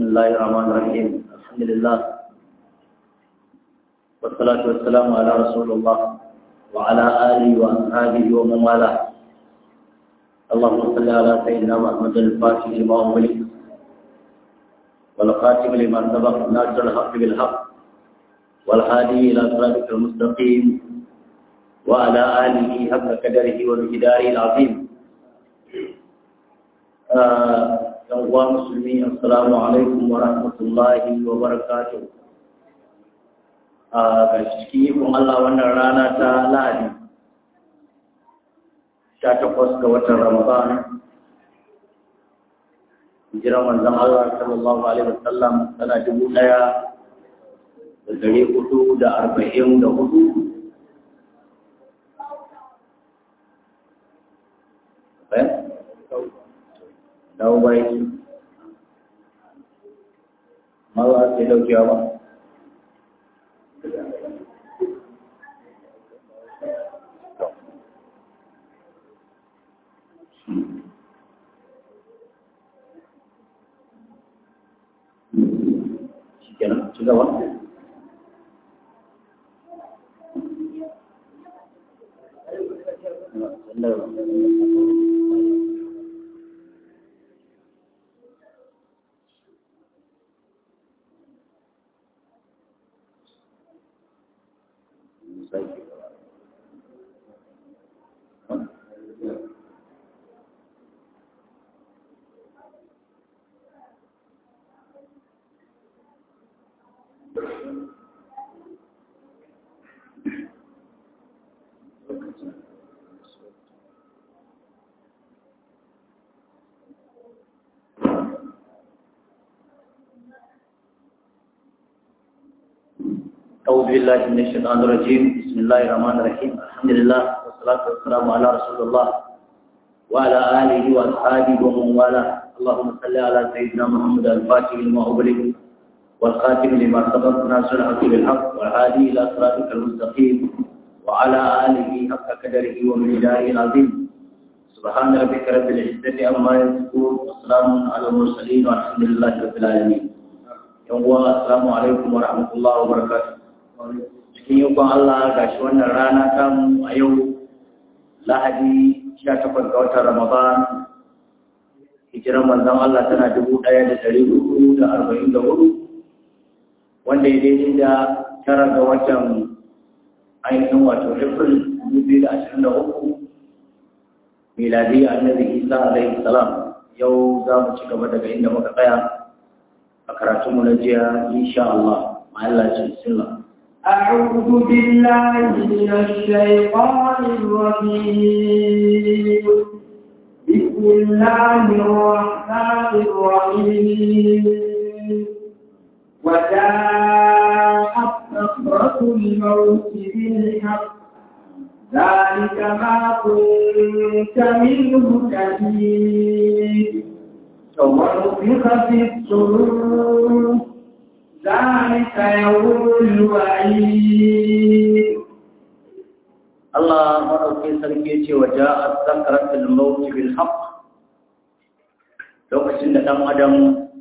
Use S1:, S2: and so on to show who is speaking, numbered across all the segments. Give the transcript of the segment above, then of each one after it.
S1: الله الرحمن الرحيم الحمد لله والصلاة والسلام على رسول الله وعلى آله وأصحابه ومن والاه اللهم صل على سيدنا محمد الفاتح لما أغلق والخاتم لما سبق ناصر الحق بالحق والهادي إلى صراطك المستقيم وعلى آله حق قدره ومقداره العظيم yan uwa musulmi assalamu alaikum wa rahmatullahi wa barakatuh a ga cikin ikon Allah wannan rana ta Lahadi 18 ga watan Ramadan hijiran manzon Allah sallallahu alaihi wasallam tana dubu ɗaya da dari hudu da arba'in da hudu dawo bayan ma ba a sai daukewa ba shi kenan ci gaba أعوذ بالله من الشيطان الرجيم بسم الله الرحمن الرحيم الحمد لله والصلاة والسلام على رسول الله وعلى آله وأصحابه ومن والاه اللهم صل على سيدنا محمد الفاتح لما أغلق والخاتم لما سبق ناصر الحق بالحق والهادي إلى صراطك المستقيم وعلى آله حق قدره ومقداره العظيم سبحان ربك رب العزة عما يصفون وسلام على المرسلين والحمد لله رب العالمين يوم السلام عليكم ورحمة الله وبركاته cikin yankon Allah ga shi wannan rana tamu a yau lahadi 18 ga watan Ramadan hijiran manzon Allah tana 1444 wanda ya daidai da tara ga watan ainihin wato April 2023 miladi annabi Isa alaihi salam yau za mu ci gaba daga inda muka tsaya a karatunmu na jiya insha Allah ma'alla ce bismillah
S2: أعوذ بالله من الشيطان الرجيم بسم الله الرحمن الرحيم وجاءت سكرة الموت بالحق ذلك ما كنت منه كثير ونفخ في الصور ذلك يوم الوعيد
S1: Allah maɗauki sarki ce wa ja'at zakaratul maut bil haqq lokacin da ɗan adam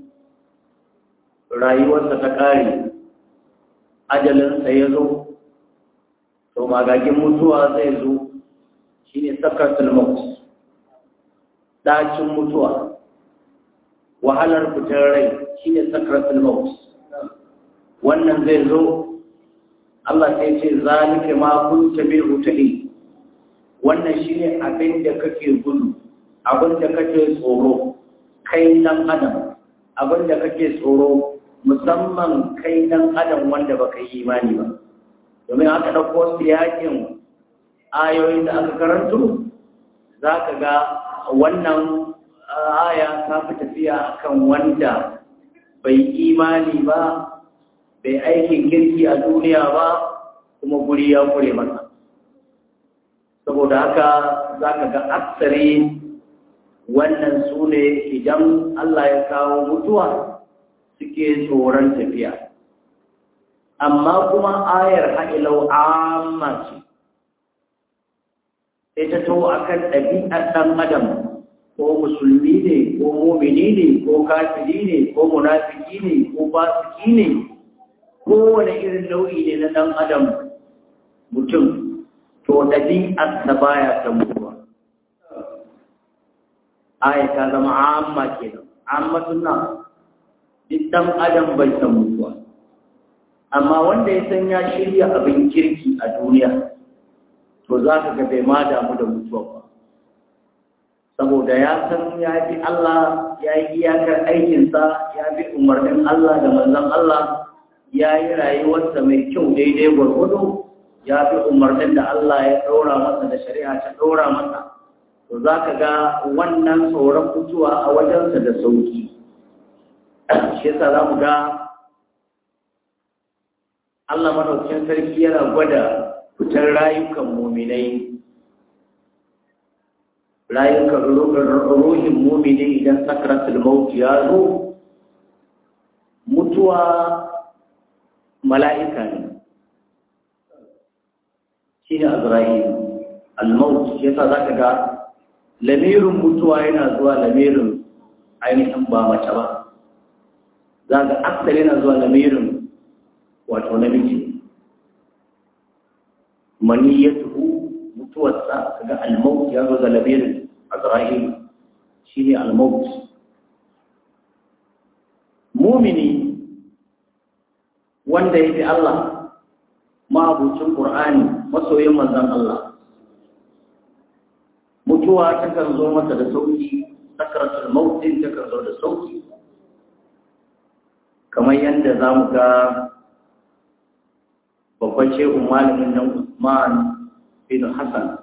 S1: rayuwarsa ta ƙare ajalinsa ya zo to magagin mutuwa zai zo shine sakaratul maut ɗacin mutuwa wahalar fitar rai shine sakaratul maut wannan zai zo Allah sai ce zalika ma kunta bil utali wannan shine abin da kake gudu abin da kake tsoro kai dan adam abin da kake tsoro musamman kai dan adam wanda baka yi imani ba domin aka dauko siyakin ayoyin da aka karanto zaka ga wannan aya ta fi tafiya akan wanda bai imani ba bai aikin kirki a duniya ba kuma guri ya kure masa saboda haka za ka ga aksari wannan su ne idan Allah ya kawo mutuwa suke tsoron tafiya amma kuma ayar ha'ilau amma ce sai ta to akan ɗabi'ar ɗan adam ko musulmi ne ko mumini ne ko kafiri ne ko munafiki ne ko fasiki ne kowane irin nau'i ne na ɗan adam mutum to ɗabi'arsa baya ta mutuwa aya ta zama amma kenan amma suna duk ɗan adam bai san mutuwa amma wanda ya san ya shirya abin kirki a duniya to za ka ga bai ma damu da mutuwa ba saboda ya san ya bi Allah ya yi iyakar aikinsa ya bi umarnin Allah da manzon Allah ya yi rayuwarsa mai kyau daidai gwargwado ya bi umarnin da Allah ya ɗora masa da shari'a ta ɗora masa to za ka ga wannan tsoron mutuwa a wajensa da sauki shi yasa za mu ga Allah madaukakin sarki yana gwada fitar rayukan muminai rayukan ruhin mumini idan sakaratul maut ya zo mutuwa mala'ika ne shi ne azra'il al-maut shi yasa zaka ga lamirin mutuwa yana zuwa lamirin ainihin ba mace ba za ga aksar yana zuwa lamirin wato namiji maniyatuhu mutuwarsa kaga al-maut ya zo da lamirin azra'il shi ne al-maut mumini wanda ya fi Allah ma'abucin Qur'ani masoyin manzon Allah mutuwa takan zo masa da sauki sakaratul maut din takan zo da sauki kamar yadda za mu ga babban shehun malamin nan Usman bin Hassan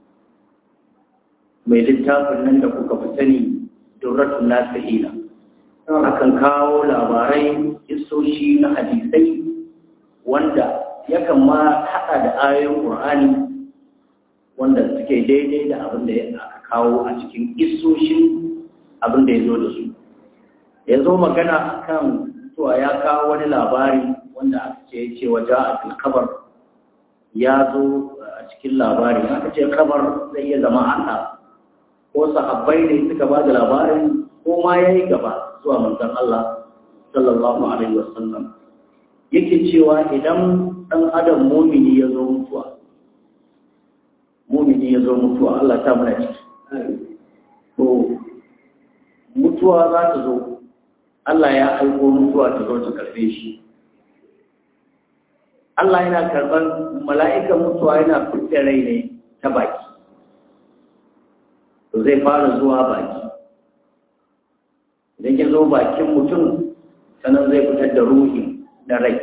S1: mai littafin nan da kuka fi sani Durratun Nasihina akan kawo labarai isoshi na hadisai wanda yakan ma haɗa da ayoyin Qur'ani wanda suke daidai da abin da aka kawo a cikin isoshin abin da ya zo da su ya zo magana akan cewa ya kawo wani labari wanda aka ce ya ce waje a kabar ya zo a cikin labari aka ce kabar zai iya zama haka ko sahabbai ne suka ba da labarin ko ma ya yi gaba zuwa manzon Allah sallallahu alaihi wasallam yake cewa idan ɗan adam mumini ya zo mutuwa mumini ya zo mutuwa Allah ta muna ciki to mutuwa za ta zo Allah ya aiko mutuwa ta zo ta karbe shi Allah yana karban mala'ikan mutuwa yana fitar rai ne ta baki to zai fara zuwa baki idan ya zo bakin mutum sannan zai fitar da ruhi na rai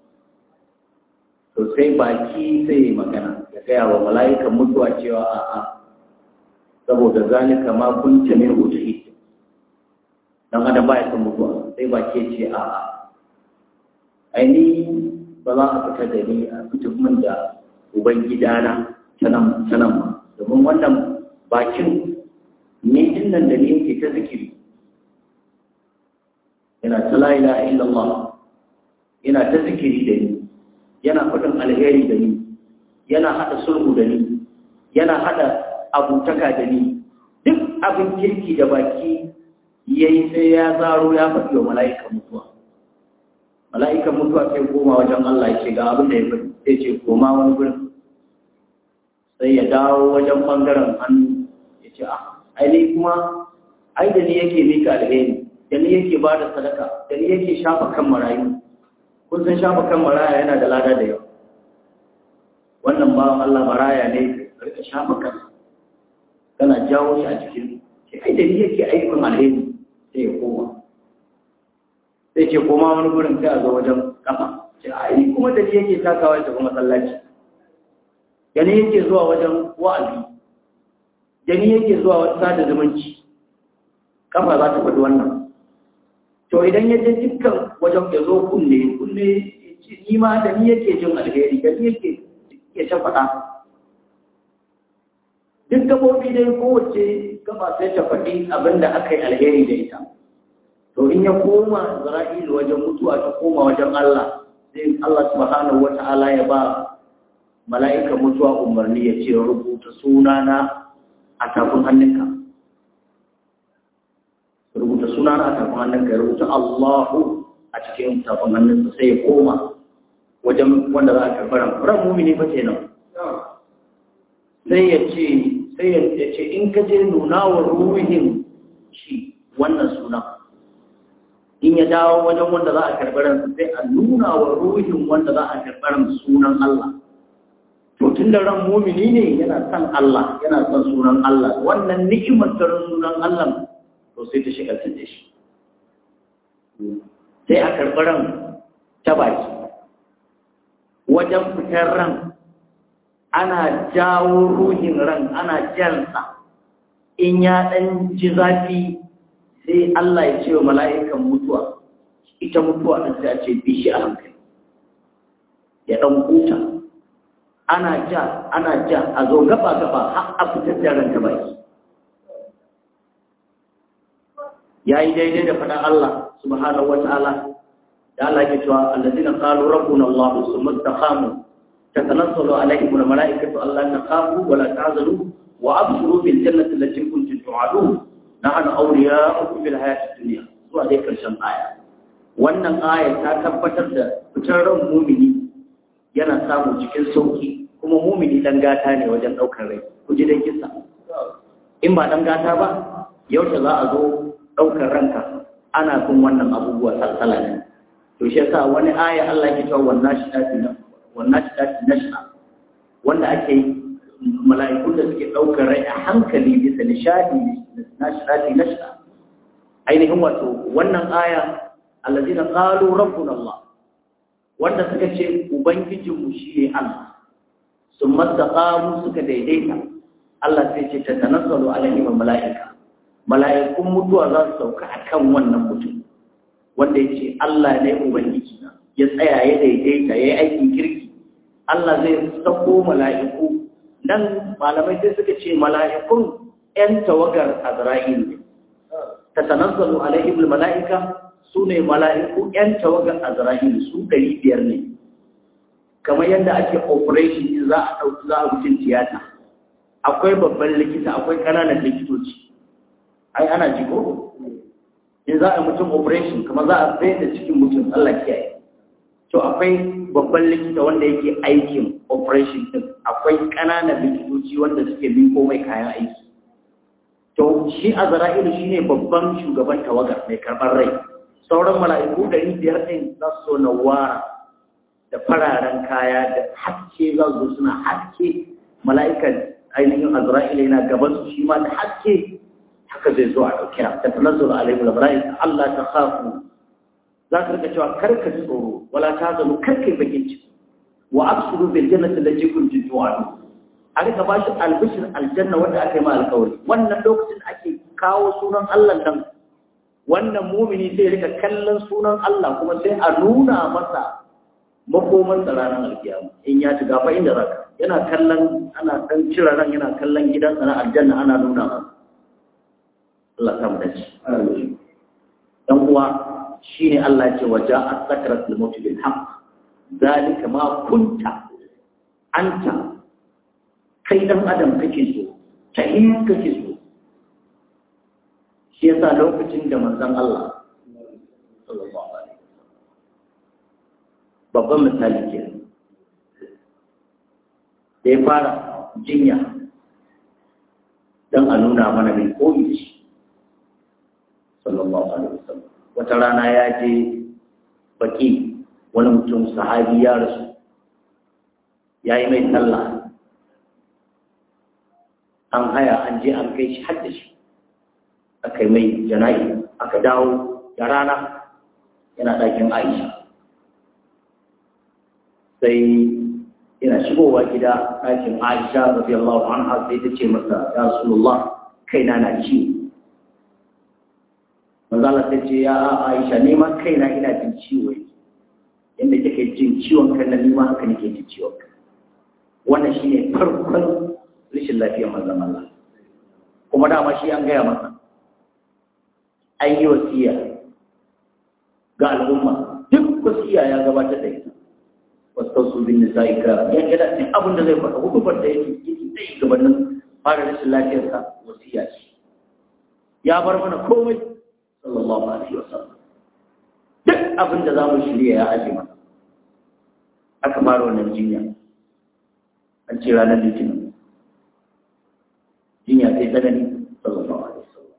S1: to sai baki sai magana ya gaya wa mala'ikan mutuwa cewa a'a saboda zalika ma kun ce min uti dan adam ba ya san mutuwa sai baki ya ce a'a aini ba za a fita da ni a fita min da uban gidana sanan sanan ma domin wannan bakin ni din nan da ni yake ta zikiri yana ta la ilaha illallah yana ta zikiri da ni yana faɗin alheri da ni yana haɗa sulhu da ni yana haɗa abutaka da ni duk abin kirki da baki ya yi sai ya zaro ya faɗi wa mala'ikan mutuwa mala'ikan mutuwa sai koma wajen Allah ya ce ga abin da ya faɗi sai ce koma wani gurin sai ya dawo wajen ɓangaren hannu ya ce ah ai kuma ai da ni yake mika alheri da ni yake ba da sadaka da ni yake shafa kan marayu kun san shafa kan maraya yana da lada da yawa wannan bawan Allah maraya ne rika shafa kan kana jawo shi a cikin sai ai da ni yake aikin alheri sai ya koma sai ce koma wani gurin sai a zo wajen kafa sai ai kuma da ni yake takawa ta kuma masallaci da ni yake zuwa wajen wa'azi da ni yake zuwa wata sada zumunci kafa za ta faɗi wannan to idan ya je dukkan wajen ya zo kunne kunne ni ma da ni yake jin alheri da ni yake ya ta faɗa duk gabobi dai kowace gaba sai ta faɗi abin da aka yi alheri da ita to in ya koma Isra'ilu wajen mutuwa ta koma wajen Allah sai Allah subhanahu wata'ala ya ba mala'ikan mutuwa umarni ya ce rubuta sunana a tafin hannunka rubuta suna na tafin hannun ka ya rubuta Allahu a cikin tafin hannunsa sai ya koma wajen wanda za a karɓi ran ran mumini fa kenan sai ya ce sai ya ce in ka je nuna wa ruhin shi wannan suna in ya dawo wajen wanda za a karɓi ran sai a nuna wa ruhin wanda za a karɓi ran sunan Allah to tun da ran mumini ne yana son Allah yana son sunan Allah wannan ni'imar ta sunan Allah to sai ta shiga da shi sai a karɓi ran ta baki wajen fitar ran ana jawo ruhin ran ana jansa in ya ɗan ji zafi sai Allah ya ce wa mala'ikan mutuwa ita mutuwa ɗan sai a ce bi shi a hankali ya ɗan huta ana ja ana ja a zo gaba gaba har a fitar da ran ta baki ya yi daidai da faɗin Allah subhanahu wa ta'ala da Allah ke cewa allazina qalu rabbuna Allah summa istaqamu tatanazzalu alaihim almalaikatu alla taqamu wa la tahzanu wa abshiru bil jannati allati kuntum tu'adun nahnu awliya'ukum fil hayatid dunya zuwa dai karshen aya wannan aya ta tabbatar da fitar ran mumini yana samu cikin sauki kuma mumini dan gata ne wajen daukar rai ku ji dai kissa in ba dan gata ba yaushe za a zo daukar ranka ana bin wannan abubuwa salsala ne to shi yasa wani aya Allah ke cewa wannan shi tafi na wannan shi tafi nashna wanda ake mala'ikun da suke daukar rai a hankali bisa nishadi na shi tafi nashna ainihin wato wannan aya allazina qalu rabbuna Allah wanda suka ce ubangijinmu shine Allah sun mastaqamu suka daidaita Allah sai ce tatanazzalu alaihim mala'ika mala'ikun mutuwa za su sauka akan wannan mutum wanda ya ce Allah ne Ubangiji na ya tsaya ya daidaita ya yi aikin kirki Allah zai sako mala'iku nan malamai sai suka ce mala'ikun ‘yan tawagar Azra'il ne ta tanazzalu alaihim mala'ika su ne mala'iku ‘yan tawagar Azra'il su ɗari biyar ne kamar yadda ake operation za a ɗauki za a mutum tiyata akwai babban likita akwai ƙananan likitoci ai ana jiko in za a mutum operation kamar za a tsaye da cikin mutum Allah kiyaye to akwai babban likita wanda yake aikin operation din akwai ƙananan likitoci wanda suke biko mai kayan aiki to shi azra'ilu shine babban shugaban tawagar mai karɓar rai sauran mala'iku ɗari biyar ɗin za su so na wara da fararen kaya da haske za su suna haske mala'ikan ainihin azra'ilu yana gaban su shi ma da haske haka zai zo a ɗauki na ta tanazzaru alaihi al-malaika Allah ta khafu za ka rika cewa kar ka ji tsoro wala ta zanu kar kai bakin ciki wa abshiru bil jannati allati kuntum tu'adun a rika ba shi albishir aljanna wanda aka yi ma alkawari wannan lokacin ake kawo sunan Allah nan wannan mumini sai rika kallon sunan Allah kuma sai a nuna masa makoman ranar alkiyama in ya shiga fa inda zaka yana kallon ana dan cira ran yana kallon gidansa na aljanna ana nuna masa Allah ta mu dace. Dan uwa shine Allah ce waja as-sakaratul maut bil haqq zalika ma kunta anta kai dan adam kake so tahin kake so shi yasa lokacin da manzon Allah sallallahu alaihi babban misali ke da ya fara jinya don a nuna mana mai koyi shi sallallahu alaihi wasallam wata rana ya je baki wani mutum sahabi ya rasu ya yi mai sallah an haya an je an kai shi har da shi aka yi mai jana'i aka dawo da rana yana ɗakin aisha sai yana shigowa gida ɗakin aisha radiyallahu anha sai ta ce masa ya rasulullah kaina na ciwo manzala ta ce ya aisha neman kaina ina jin ciwo yadda kake jin ciwon kan na nima haka nake jin ciwon kan wannan shine farkon rashin lafiyar manzon Allah kuma dama shi an gaya masa an yi wasiya ga al'umma duk wasiya ya gabatar da ita wasu su bin nisa'i ka ya gida duk abin da zai faɗa hukumar da yake yake zai gabanin fara rashin lafiyarsa wasiya ce ya bar mana komai sallallahu alaihi wasallam duk abin da za mu shirya ya aje mana aka fara wannan jinya an ce ranar litinin jinya sai tsanani sallallahu alaihi wasallam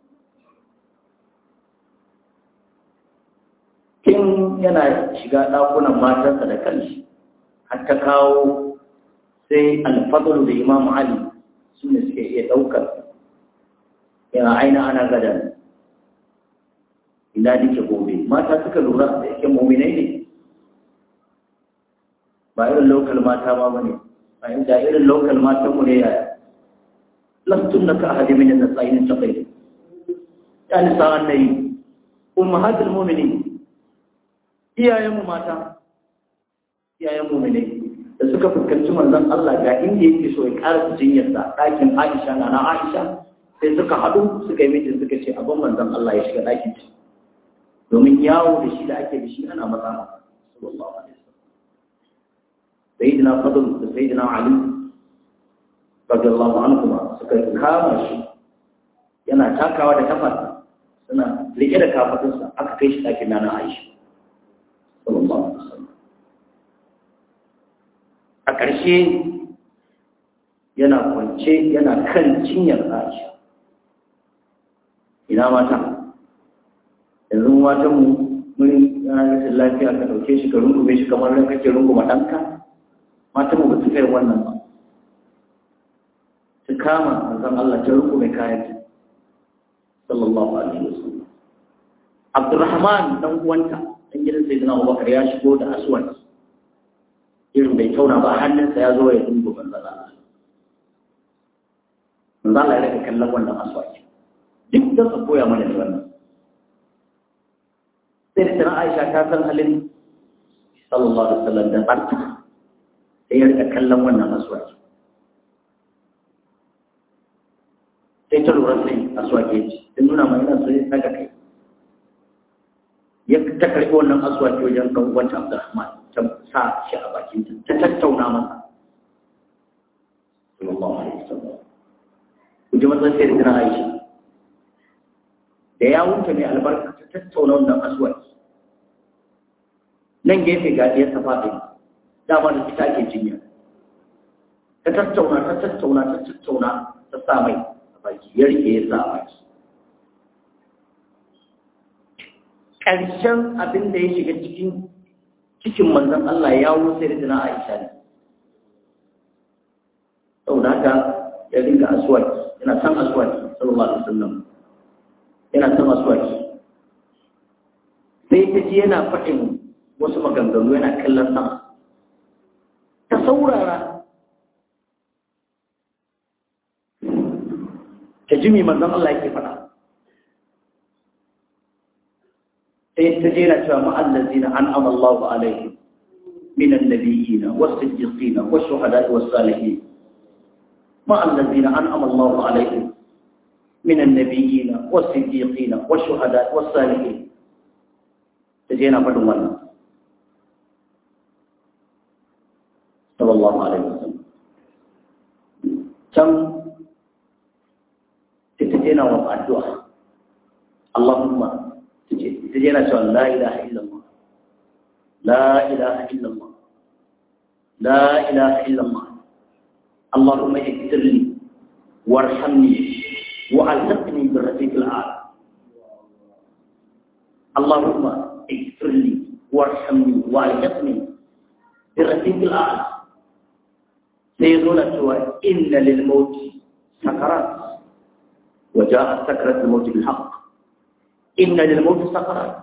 S1: kin yana shiga ɗakunan matarsa da kanshi har ta kawo sai alfadlu da imam ali su ne suke iya ɗaukar yana aina ana gada ina nike gobe mata suka lura da yake muminai ne ba irin lokal mata ma bane ba inda irin lokal matan mu ne yaya lastun na ka ahadi min an-nasa'in taqay ya nisa annabi ummahatul mu'minin iyayen mu mata iyayen mu'minai da suka fuskanci manzon Allah ga inda yake so ya ƙara jinyar sa ɗakin Aisha na na Aisha sai suka haɗu suka yi mitin suka ce abin manzon Allah ya shiga ɗakin ta domin yawo da shi da ake da shi ana matsa masa sallallahu alaihi wasallam sayyidina fadl da sayyidina ali radiyallahu anhu suka kama shi yana takawa da kafa suna rike da kafatunsa aka kai shi ɗakin nana Aisha sallallahu alaihi wasallam a ƙarshe yana kwance yana kan cinyar Aisha ina mata yanzu matan mu mun yana rashin lafiya ka dauke shi ka rungume shi kamar ran kake runguma ɗanka matan mu ba su kai wannan ba su kama manzon Allah ta rungume kayan ta sallallahu alaihi wasallam Abdurrahman dan uwanta dan gidan Sayyidina Abubakar ya shigo da aswad irin bai tauna ba hannunsa ya zo ya dungu manzon Allah manzon Allah ya rika kallon wannan aswad duk da su koya mana da wannan sai da tana aisha ta san halin sallallahu alaihi wasallam da tsarta sai ya rika kallon wannan aswaki sai ta lura sai aswaki ce ta nuna mai yana so ya saka kai ya ta karɓi wannan aswaki wajen kan wancan abdurrahman ta sa shi a bakin ta ta tattauna masa sallallahu alaihi wasallam ku ji matsayin sai da tana aisha da ya wuce mai albarka ta tattauna wannan aswaki nan gefe ga ya ta faɗi dama da ita ake jinya ta tattauna ta tattauna ta tattauna ta sa mai a baki ya rike ya sa a baki ƙarshen abin da ya shiga cikin cikin manzon Allah ya wuce da jina Aisha ne saboda haka ya ringa aswaki yana san aswaki sallallahu alaihi wasallam yana son aswaki sai ta ji yana faɗin wasu maganganu yana kallon sama ta saurara ta ji mai manzon Allah yake faɗa sai ta jera cewa ma'allazina an amallahu alaihim من النبيين والصديقين والشهداء والصالحين مع الذين أنعم الله عليهم من النبيين والصديقين والشهداء والصالحين تجينا فدن wannan صلى الله عليه وسلم كم تتجينا والدعاء اللهم تجينا سؤال لا إله إلا الله لا إله إلا الله لا إله إلا الله اللهم اغفر لي وارحمني وألحقني بالرفيق الأعلى اللهم اغفر لي وارحمني وألحقني بالرفيق الأعلى سيقول سوى إن للموت سكرات وجاء سكرة الموت بالحق إن lilmauti sakarat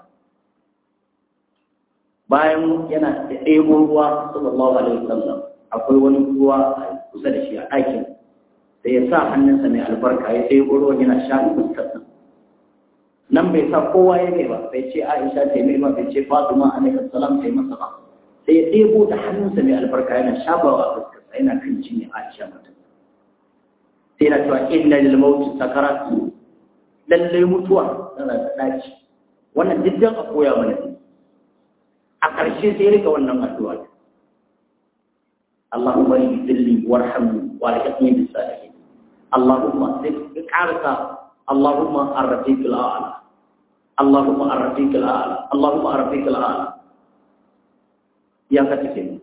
S1: bayan yana da ɗebo ruwa sallallahu alaihi wasallam akwai wani ruwa kusa da shi a ɗakin da ya sa hannunsa mai albarka ya ɗebo ruwan yana sha fuskarsa nan bai sa kowa ya ba bai ce aisha ta yi ba bai ce fatima alaihi salam ta yi masa ba sai ya ɗebo da hannunsa mai albarka yana shafawa a fuskarsa yana kan cinye aisha mata sai na cewa inna lil mauti sakarat lallai mutuwa tana da ɗaci wannan diddan a koya mana ne a ƙarshe sai rika wannan addu'a Allahumma ighfirli warhamni wa alhiqni bis salihin Allahumma sai ka karasa Allahumma ar-rafiqul a'la Allahumma arrafiq al'ala Allahumma arrafiq al'ala ya ka take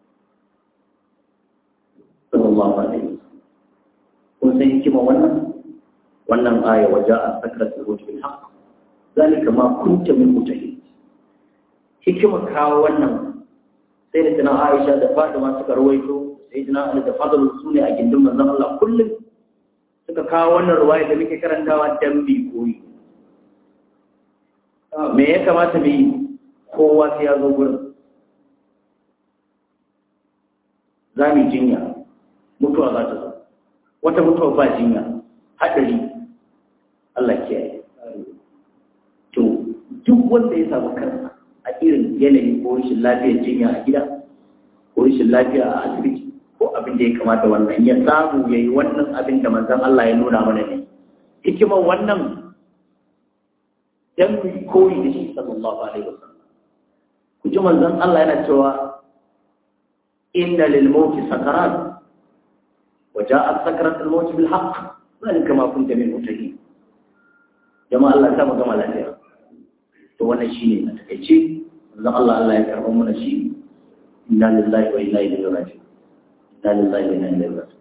S1: sallallahu alaihi kun san hikima wannan wannan aya waja'a sakratul maut bil haqq zalika ma kunta min mutahid hikima kawo wannan sai da tana Aisha da Fatima suka rawaito sai tana Ali da Fadl su ne a gindin manzon Allah kullum suka kawo wannan ruwaya da muke karantawa dan bi koyi me ya kamata mu yi kowa sai ya zo gurin za mu jinya mutuwa za ta zo wata mutuwa ba jinya haɗari Allah kiyaye to duk wanda ya samu kansa a irin yanayi ko rashin lafiyar jinya a gida ko rashin lafiya a asibiti ko abin da ya kamata wannan ya samu ya yi wannan abin da manzan Allah ya nuna mana ne hikimar wannan dan mu koyi da shi sallallahu alaihi wasallam ku ji manzan Allah yana cewa inna lil mauti sakarat wa ja'at sakarat al maut bil haqq zalika ma kunta min mutahi jama'a Allah ta magana lafiya to wannan shine a takeice manzon Allah Allah ya karɓa mana shi inna lillahi wa inna ilaihi raji'un inna lillahi wa inna ilaihi raji'un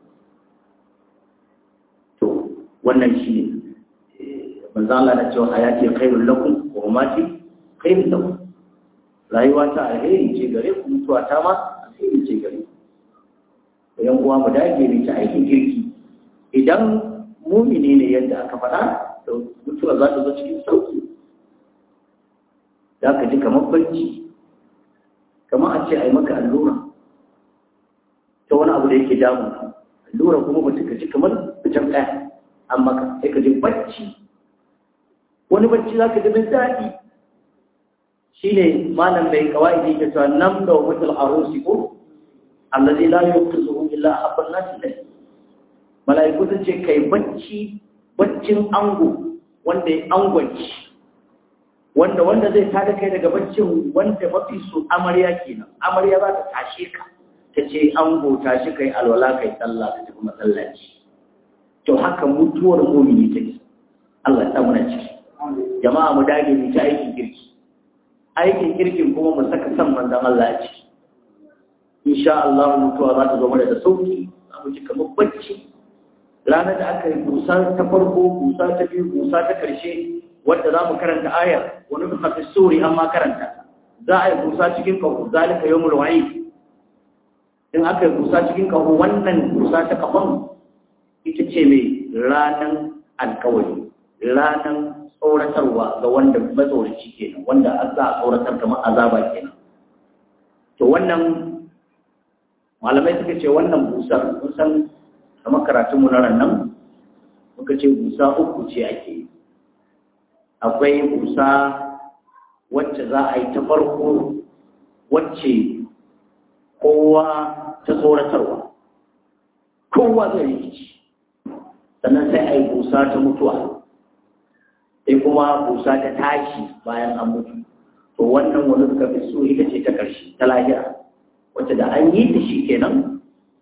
S1: to wannan shine manzon Allah na cewa hayati khairul lakum wa mamati khairul lakum rayuwa ta alheri ce gare ku mutuwa ta ma alheri ce gare ku yan uwa mu dage mu ta aikin kirki idan mumini ne yadda aka faɗa to mutuwa za ta zo cikin sauki za ka ji kamar bacci kamar a ce a yi maka allura ta wani abu da yake damu allura kuma mutum ka ji kamar fitan ɗaya an maka sai ka ji bacci wani bacci za ka ji min daɗi shi ne malam mai kawai da yake cewa nan da wa mutul arusi ko allazi la yuqizuhu illa habban nasi dai malaiku sun ce kai bacci baccin ango wanda ya angwanci wanda wanda zai tada kai daga baccin wanda mafi su amarya kenan amarya za ta tashe ka ta ce ango tashi kai alwala kai sallah ka tafi masallaci to haka mutuwar mumini take Allah ya muna ciki jama'a mu dage mu ta aikin kirki aikin kirkin kuma mu saka san manzon Allah a ciki insha Allah mutuwa za ta zo mana da sauki za mu ji kamar bacci ranar da aka yi busa ta farko busa ta biyu busa ta karshe wadda za mu karanta ayar wani fi hafi suri an ma karanta za a yi busa cikin kaho zalika yau mulwayi in aka yi busa cikin kaho wannan busa ta kafan ita ce mai ranar alkawari ranar tsoratarwa ga wanda matsoraci kenan wanda an za a tsoratar kamar azaba kenan to wannan malamai suka ce wannan busar kun san kamar karatunmu na nan muka ce busa uku ce ake yi akwai busa wacce za a yi ta farko wacce kowa ta tsoratarwa kowa zai rikici sannan sai a yi busa ta mutuwa sai kuma busa ta tashi bayan an mutu to wannan wani suka fi so ita ce ta ƙarshe ta lahira wacce da an yi ta shi kenan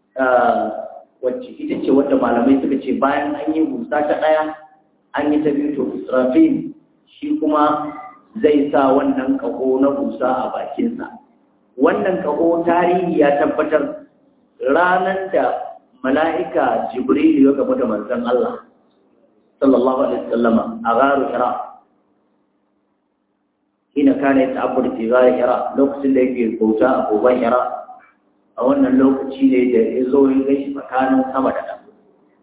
S1: wacce ita ce wadda malamai suka ce bayan an yi busa ta ɗaya an yi ta biyu to israfil shi kuma zai sa wannan ƙaho na busa a bakinsa wannan ƙaho tarihi ya tabbatar ranar da mala'ika jibrilu ya gaba da manzon Allah sallallahu alaihi wasallam a garu hira ina kana ya ta'abbur fi garu hira lokacin da yake bauta a goban hira a wannan lokaci ne da ya zo ya gaishe tsakanin sama da ƙasa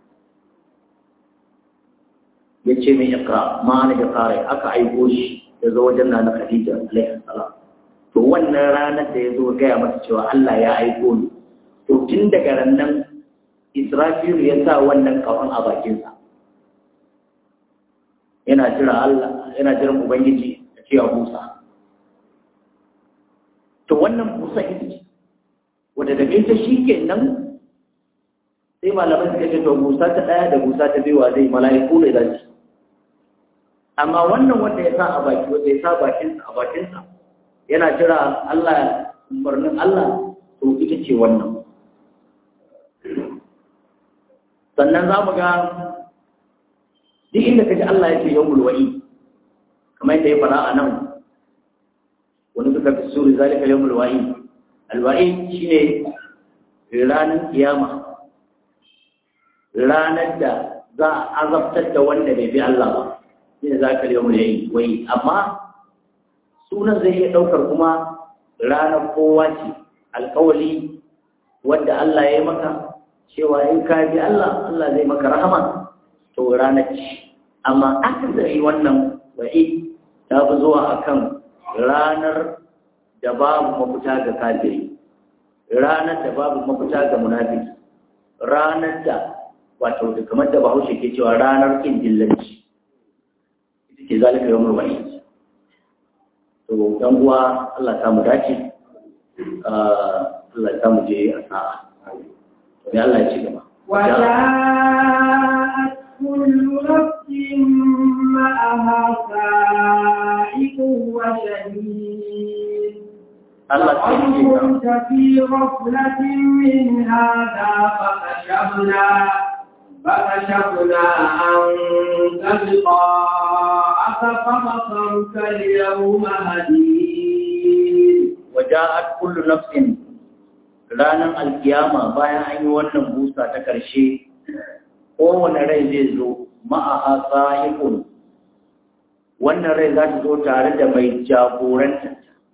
S1: ya ce mai ikra ma na da kare aka aiko shi ya zo wajen na Khadija alaihi salam to wannan ranar da ya zo gaya masa cewa Allah ya aiko ni to tun daga rannan Israfilu ya sa wannan kafan a bakinsa yana jira Allah yana jiran ubangiji ya ce ya busa to wannan busa ita ce wanda da ta shi kenan sai malamai suka ce to busa ta ɗaya da busa ta biyu zai mala'iku ne za su amma wannan wanda ya sa a baki wanda ya sa bakinsa a bakinsa yana jira Allah umarnin Allah to ita ce wannan sannan za mu ga duk inda kaji Allah ya ce yawmul wa'i kamar yadda ya fara a nan wani suka fi suri zalika yawmul wa'i alwa'i shine ranar kiyama ranar da za a azabtar da wanda bai bi Allah ba shine zaka yawmul wa'i amma sunan zai iya daukar kuma ranar kowa ce alkawali wanda Allah ya yi maka cewa in ka bi Allah Allah zai maka rahama to ranar ce amma akasari wannan wa'i ta fi zuwa akan ranar da babu mafita ga kafiri ranar da babu mafita ga munafiki ranar da wato da kamar da bahaushe ke cewa ranar kin dillanci ita ce zalika yawmul wa'id to dan uwa Allah ta mu dace Allah ta mu je a sa'a to ne Allah ya ci gaba
S2: وجاءت كل نفس معها سائق وشهيد
S1: Allah ta
S2: وقد
S1: ce ka
S2: كنت في غفلة من هذا فكشفنا فكشفنا عنك غطاءك فبصرك اليوم هديد
S1: waja'at kullu nafsin ranar alkiyama bayan an yi wannan busa ta ƙarshe kowane rai zai zo ma'aha sa'iqun wannan rai za ta zo tare da mai jagoranta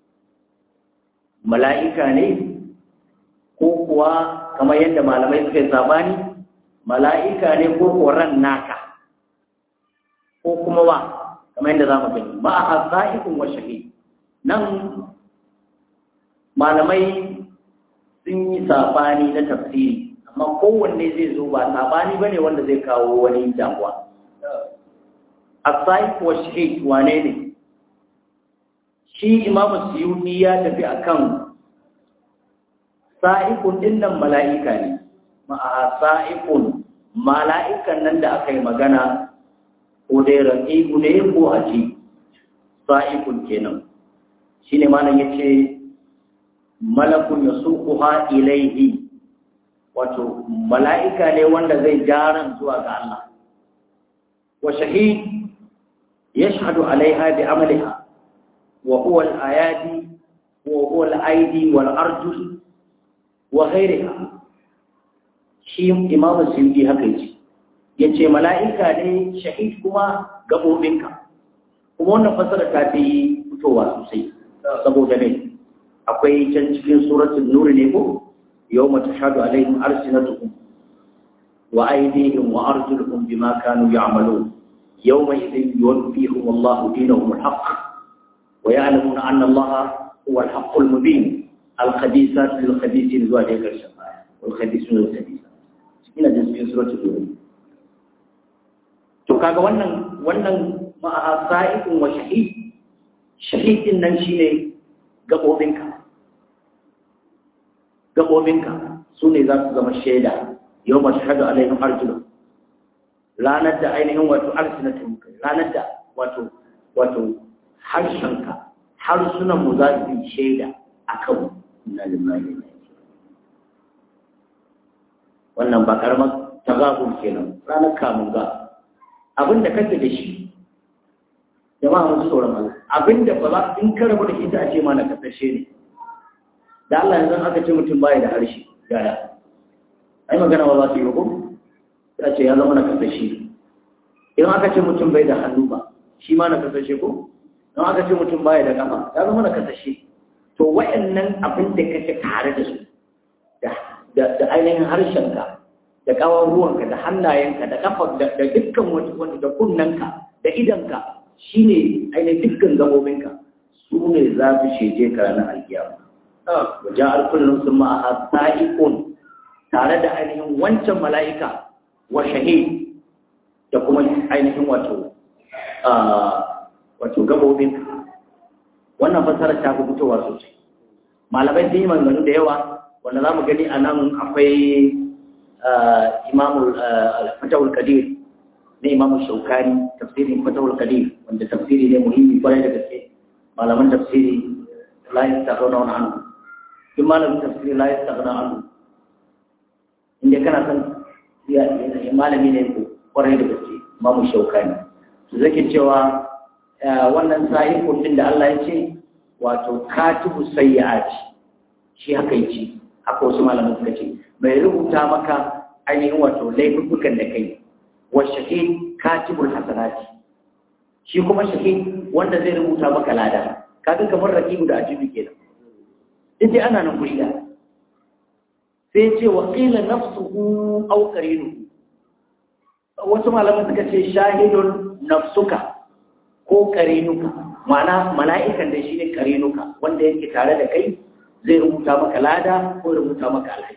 S1: mala'ika ne ko kuwa kamar yadda malamai suka yi sabani mala'ika ne ko kuwa ran naka ko kuma wa kamar yadda za mu gani ma'aha sa'iqun wa shahid nan malamai sun yi sabani na tafsiri amma kowanne zai zo ba sabani bane wanda zai kawo wani damuwa asai wa shahid wane ne shi imamu suyuti ya tafi akan sa'ikun dinnan mala'ika ne ma'a sa'ikun mala'ikan nan da aka yi magana ko dai raqibu ne ko aji sa'ikun kenan shine malam yace malakun ya sukuha ilaihi wato mala'ika ne wanda zai jaran zuwa ga Allah wa shahid yashhadu alaiha bi amaliha wa huwa al-ayadi wa huwa al-aidi wal arjul wa ghayriha shi imam sindi haka yace yace mala'ika ne shahid kuma gabobinka kuma wannan fasara ta fi fitowa sosai saboda ne akwai can cikin suratul nur ne ko yawma tashhadu alaihim arsinatuhum wa aydihim wa arjuluhum bima kanu ya'malun yawma idhin yuwaffihim Allahu dinahum al-haqq wa ya'lamuna anna Allaha huwa al-haqq al-mubin al-khabithat lil-khabithin zuwa da karshen aya wal khabithun lil-khabithat ina da cikin suratul nur to kaga wannan wannan ma'a sa'iqun wa shahid shahidin nan shine gaɓoɓinka gaɓoɓinka su ne za su zama shaida yau ba shahadu alaihim arjulu ranar da ainihin wato arsinatun kai ranar da wato wato harshenka harsunan mu za su yi shaida a kan na lillahi wannan ba karamar tagabun kenan ranar kamun ga abin da kake da shi jama'a musu tsoron Allah abinda ba za in ka rabu da ita a ce ma na kasashe ne da Allah yanzu aka ce mutum baya da harshe yaya ai magana ba za su yi ko sai ce ya zama na kasashe in aka ce mutum bai da hannu ba shi ma na kasashe ko in aka ce mutum baya da kafa ya zama na kasashe to wayannan abin da kake tare da su da da ainihin harshenka da kawar ruwanka da hannayenka da kafa da dukkan wani da kunnanka da idanka shi ne ainihin dukkan gabobinka su ne za su sheje ka ranar alkiyama wajen alkullun sun ma'a sa'ikun tare da ainihin wancan mala'ika wa shahid da kuma ainihin wato wato gabobinka wannan fasara ta fi fitowa sosai malamai sun yi maganganu da yawa wanda za mu gani a nan akwai imamul fatawul kadir na imamu shaukani tafsirin fatawul kadir wanda tafsiri ne muhimmi kwarai da gaske malaman tafsiri la yastaghna anhu duk malamin tafsiri la yastaghna anhu inda kana san ya malami ne ko kwarai da gaske imamu shaukani to zake cewa wannan sa'ikun din da Allah ya ce wato katibu sayyi'ati shi haka yace haka wasu malaman suka ce mai rubuta maka ainihin wato laifukan da kai wa shahid katibul hasanati shi kuma shahid wanda zai rubuta maka lada kaga kamar raqibu da ajibi kenan dai ana nan guri da sai ce wa qila nafsuhu aw qarinu wasu malaman suka ce shahidun nafsuka ko qarinuka ma'ana mala'ikan da shi ne qarinuka wanda yake tare da kai zai rubuta maka lada ko rubuta maka alhaki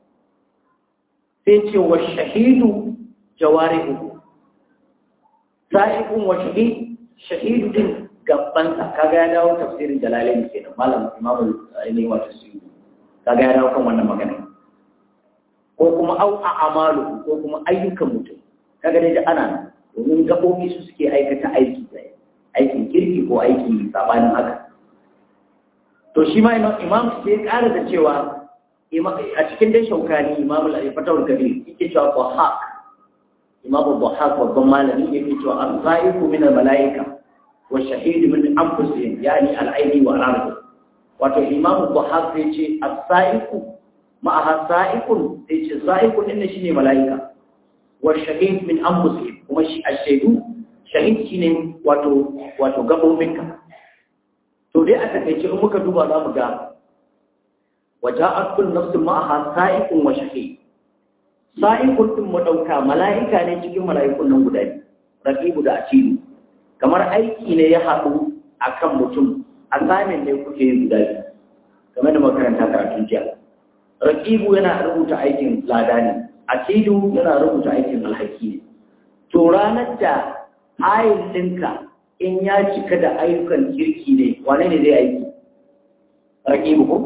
S1: sai ce wa shahidu jawarihu sa'ikun wa shahid shahidu din gabansa kaga ya dawo tafsirin jalalain kenan malam imamu ne wato su kaga ya dawo kan wannan magana ko kuma au a amalu ko kuma ayyukan mutum kaga dai da ana domin gabobi su suke aikata aiki aikin kirki ko aiki sabanin haka to shi ma imam sai ya ƙara da cewa a cikin dai shaukani imam al-fatawul kabir yake cewa dhahak imam dhahak babban malami yake cewa al-zaifu min al-malaika wa shahid min anfusihim yani al-aini wa al-ardi wato imam dhahak sai ce as-saifu ma'aha sa'ikun sai ce sa'ikun din shine malaika wa shahid min anfusihim kuma shi ash-shahidu shahid shine wato wato gabobinka to dai a takaice in muka duba za mu ga waja'at kullu nafsin ma'aha sa'iqun wa shahid sa'iqun din mu dauka mala'ika ne cikin mala'ikun nan guda biyu raqibu da atidu kamar aiki ne ya haɗu akan mutum assignment ne kuke yi guda biyu kamar da makaranta karatun jiya raqibu yana rubuta aikin lada ne atidu yana rubuta aikin alhaki ne to ranar da ayin ɗinka in ya cika da ayyukan kirki ne wane ne zai aiki raƙibu ko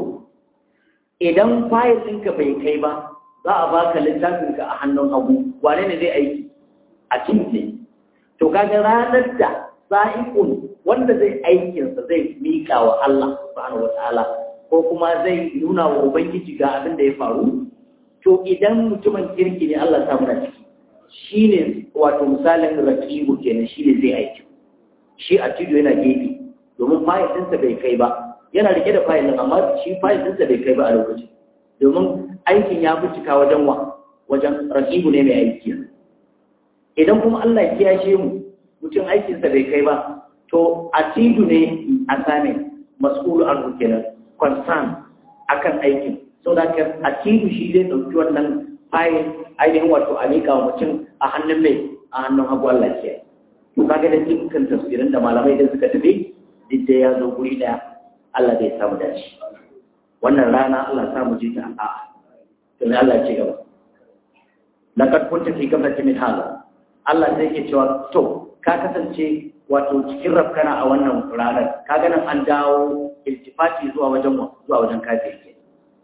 S1: idan fayil ɗinka bai kai ba za a baka littafinka a hannun hagu wane ne zai aiki a ne to kaga ranar da sa'ikun wanda zai aikinsa zai miƙa wa Allah subhanahu wataala ko kuma zai nuna wa ubangiji ga abin da ya faru to idan mutumin kirki ne Allah ta muna ciki shine wato misalin raqibu kenan shine zai aiki shi a cido yana gefe domin fayil ɗinsa bai kai ba yana rike da fayil ɗin amma shi fayil ɗinsa bai kai ba a lokacin domin aikin ya fi cika wajen wa wajen rakibu ne mai aiki idan kuma Allah ya kiyashe mu mutum aikinsa bai kai ba to a cido ne a same mas'ulu an kenan concern akan aikin sau da a cido shi zai ɗauki wannan fayil ainihin wato a miƙa wa mutum a hannun mai a hannun hagu Allah ya kiyaye to kaga da dukkan tafsirin da malamai da suka tafi duk da ya zo guri daya Allah zai samu dace wannan rana Allah ya samu ji ta a to ne Allah ya ce gaba laqad kunta fi qablati min hada Allah sai ke cewa to ka kasance wato cikin rafkana a wannan ranar kaga nan an dawo iltifati zuwa wajen zuwa wajen kafiri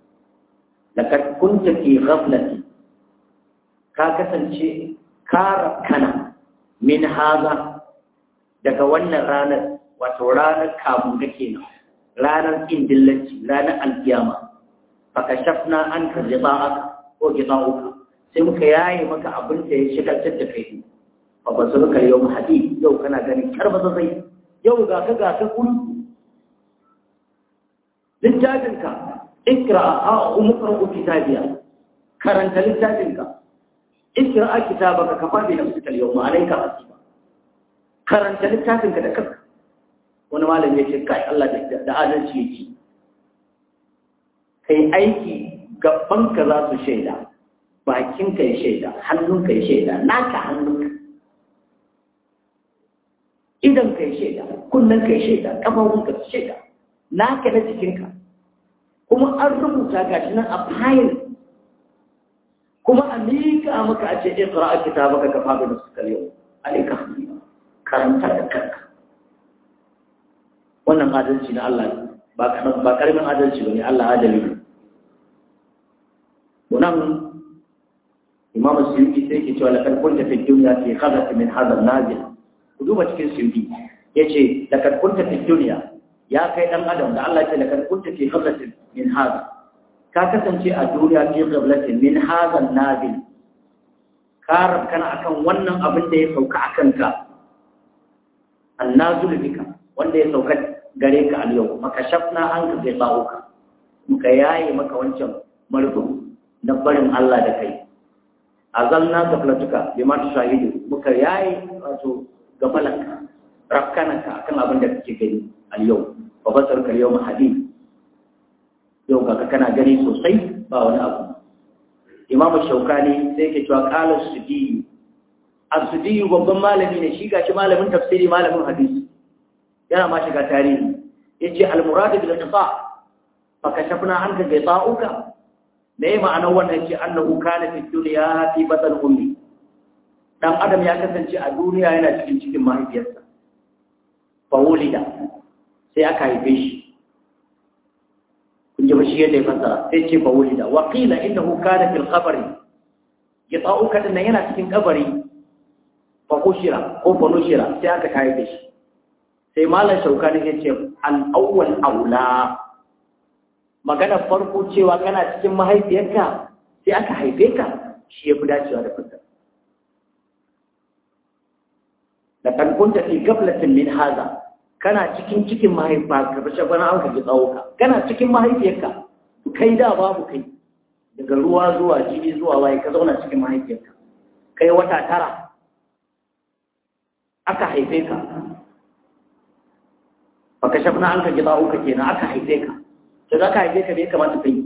S1: laqad kunta fi ghaflati ka kasance ka rafkana min haza daga wannan ranar wato ranar kamun da ke nan ranar indillanci ranar alkiyama faka shafna an ka riba aka ko gina uku sai muka yaye maka abin da ya shigaltar da kai ba ba su ka yau hadi yau kana ganin karba zai yau ga ka ga ka kuri littafinka ikra a umukar kitabiya karanta littafinka ikra kitabaka kafa bi nafsika al-yawma alayka hasiba karanta littafinka da kanka wani malami ya ce kai Allah da adalci yake kai aiki gabanka za su shaida bakinka ya shaida hannunka ya shaida naka hannunka idan ka ya shaida kunnen ka ya shaida kafafunka su shaida naka na jikinka kuma an rubuta gashi nan a fayil kuma a miƙa maka a ce ikra a kitabaka ka faɗi da suka yau alaika karanta da kanka wannan adalci na Allah ba kanan ba karamin adalci bane Allah adali ne wannan Imam Suyuti sai ke cewa lakad kunta fi dunya fi khadat min hadha an-nazil ku duba cikin Suyuti yace lakad kunta fi dunya ya kai dan adam da Allah ya ce lakad kunta fi khadat min hadha ka kasance a duniya fi qablatin min hadha an-nazil ka kana akan wannan abin da ya sauka akan ka annazul bika wanda ya sauka gare ka al yau maka shafna an ka zai ba'uka muka yaye maka wancan marfin na barin Allah da kai azalna gaflatuka bima tushahidu muka yaye wato gafalanka rafkanaka akan abin da kake gani al yau fa basarka al yawma hadid yau kaka kana gani sosai ba wani abu imamu shaukani sai yake cewa qala sudiyu as-sudiyu babban malami ne shi gashi malamin tafsiri malamin hadisi yana ma shiga tarihi yace al-murad bil qita fa kashafna anka qita'uka me ma'anar wannan yace annahu kana fi dunya fi batn ummi dan adam ya kasance a duniya yana cikin cikin mahaifiyarsa fa wulida sai aka haife shi kun ji ba shi yadda ya fasara sai ce fa wulida wa qila innahu kana fil qabri qita'uka din yana cikin kabari fa kushira ko fa nushira sai aka haife shi sai malam shaukani ya ce al-awwal aula magana farko cewa kana cikin mahaifiyarka sai aka haife ka shi ya fi dacewa da fasara da kan kunta fi gaflatin min haza kana cikin cikin mahaifa ka fashe bana an ka ji tsawo ka kana cikin mahaifiyarka kai da babu kai daga ruwa zuwa jini zuwa waye ka zauna cikin mahaifiyarka kai wata tara aka haife ka baka shafna an ka ji tsawo ka kenan aka haife ka to da aka haife ka bai kamata kai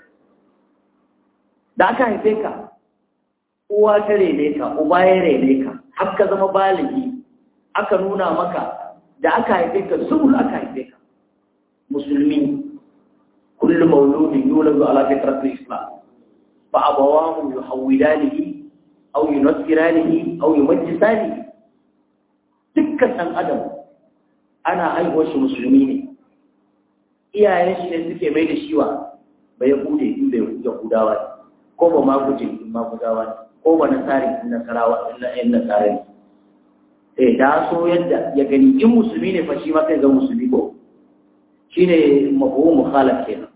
S1: da aka haife ka uwa ta rene ka uba ya rene ka har ka zama baligi aka nuna maka da aka haife ka sulul aka haife ka musulmi kullu mauludin yuladu ala fitratil islam fa abawahu yuhawwidanihi aw yunassiranihi aw yumajjisanihi dukkan dan adam ana haihuwar shi musulmi ne iyayen shi ne suke mai da shiwa ba ya bude in bai yahudawa ne ko ba ma guje in ma gudawa ne ko ba nasari in nasarawa in nasara ne sai da so yadda ya gani in musulmi ne fa shi ma kai ga musulmi ko shine mabu mukhalaf kenan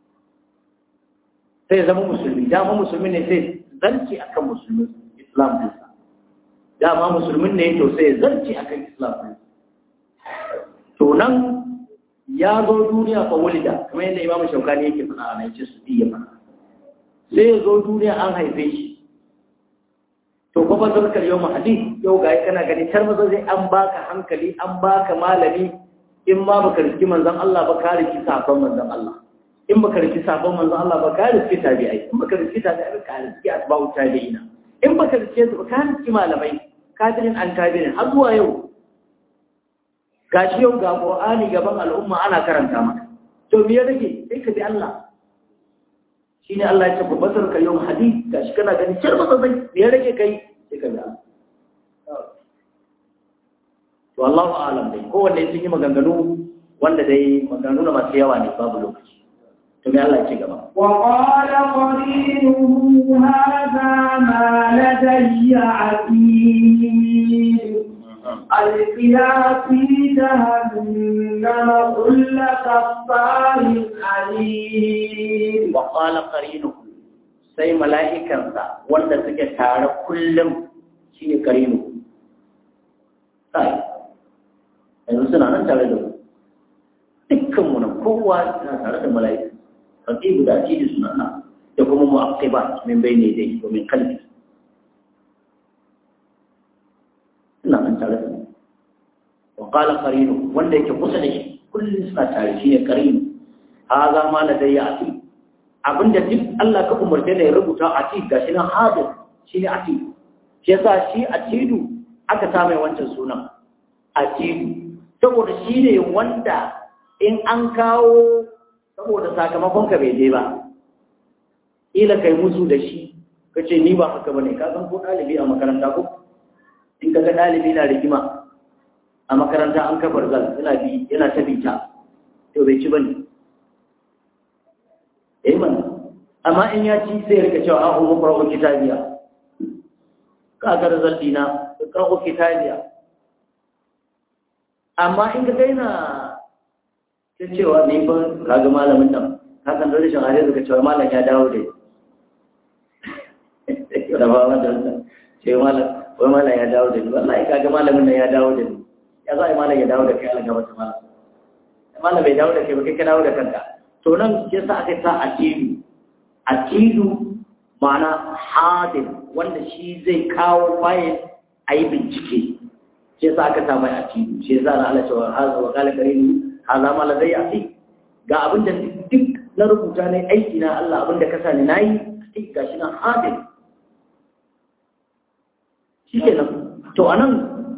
S1: sai zama musulmi dama musulmi ne sai zarci akan musulmi islam din sa dama musulmin ne to sai zarci akan islam din to nan ya zo duniya fa wulida kamar yadda imamu shaukani yake faɗa a nan ce su diya faɗa sai ya zo duniya an haife shi to kuma zarkar yau mahadi yau ga kana gani tar maza zai an baka hankali an baka malami in ma baka riski manzon Allah ba ka riski sabon manzon Allah in baka riski sabon manzon Allah ba ka riski tabi'ai in baka riski tabi'ai ba ka riski asba'u tabi'ina in baka riski su ba ka riski malamai kafirin an kafirin har zuwa yau gashi yau ga Qur'ani gaban al'umma ana karanta maka to me ya rage sai ka bi Allah shine Allah ya ce basar ka yau hadith gashi kana gani cer masa zai me ya rage kai sai ka bi Allah to Allahu a'lam dai kowanne sun yi maganganu wanda dai maganganu na masu yawa ne babu lokaci to me Allah ya ce gaba
S2: وقال قرينه هذا ما لدي عتيد القيا في جهنم كل كفار عنيد
S1: وقال قرينه sai mala'ikansa wanda suke tare kullum shi ne karinu sai yanzu suna nan tare da mu dukkanmu na kowa suna tare da mala'ika faƙi guda ce da suna nan da kuma mu'aqibat min bai ne dai domin kalbi suna nan tare da mu wa qala qarinu wanda yake kusa da shi kullum suna tare shi ne qarinu haza ma ladayya ati abinda duk Allah ka umarce da ya rubuta ati gashi nan hadir shi ne ati shi yasa shi atidu aka sa mai wancan sunan atidu saboda shi ne wanda in an kawo saboda sakamakon ka bai je ba ila kai musu da shi kace ni ba haka bane ka san ko dalibi a makaranta ko in kaga dalibi na rigima a makaranta an kafar zal yana bi yana ta bita to bai ci bane eh man amma in ya ci sai rika cewa a umma qura'u kitabiya ka ga zal dina qura'u kitabiya amma in ka daina ta cewa ni ba ka ga malamin nan ka san da rashin hadisi ka cewa malam ya dawo da da ba wanda ce malam wai malam ya dawo da ni wallahi ka ga malamin nan ya dawo da ni ya za a yi malam ya dawo da kai ala gaba ta malam malam bai dawo da kai ba kai ka dawo da kanka to nan ke sa aka sa atidu atidu ma'ana hadin wanda shi zai kawo fayil a yi bincike shi sa aka sa mai atidu shi sa na ala cewa haza wa kala karinu haza ma ladai ati ga abin da duk na rubuta ne aiki na Allah abin da ka sa ni nayi sai gashi nan hadin shi kenan to anan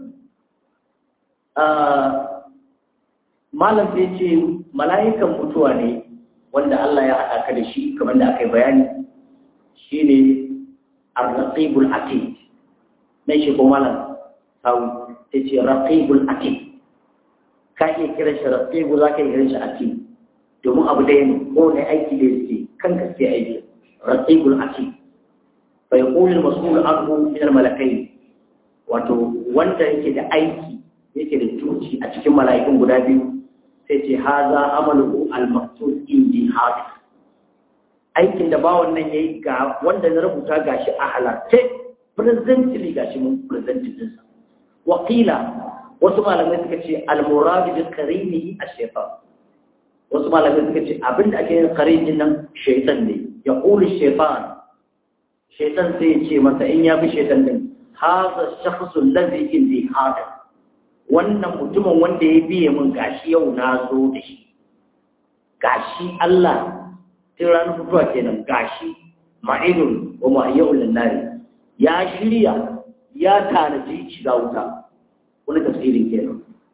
S1: malam zai ce mala'ikan mutuwa ne wanda Allah ya haɗa ka da shi kamar da aka yi bayani shi ne arraqibul atid na shi ko malam sawu ta ce raqibul atid ka iya kiran shi raqibu za ka iya kiran shi atid domin abu da ne ko ne aiki da yake kan ka sai aiki raqibul atid fa yaqulu al-mas'ul anhu min al-malakayn wato wanda yake da aiki yake da tuci a cikin mala'ikun guda biyu sai ce haza amalu al-maktub indi hadis aikin da ba wannan yayi ga wanda na rubuta gashi a halarce presently gashi mun presented din sa waqila wasu malamai suka ce al-murad bi qarinihi ash-shaytan wasu malamai suka ce abinda ake yin qarinin nan shaytan ne ya qulu shaytan shaytan sai ya ce masa in ya bi shaytan din haza shakhsu alladhi indi hadis wannan mutumin wanda ya biye min gashi yau na zo da shi gashi Allah tun ranar fitowa kenan gashi ma'inun wa ma'ayyau lannari ya shirya ya tanaji shiga wuta wani tafsirin kenan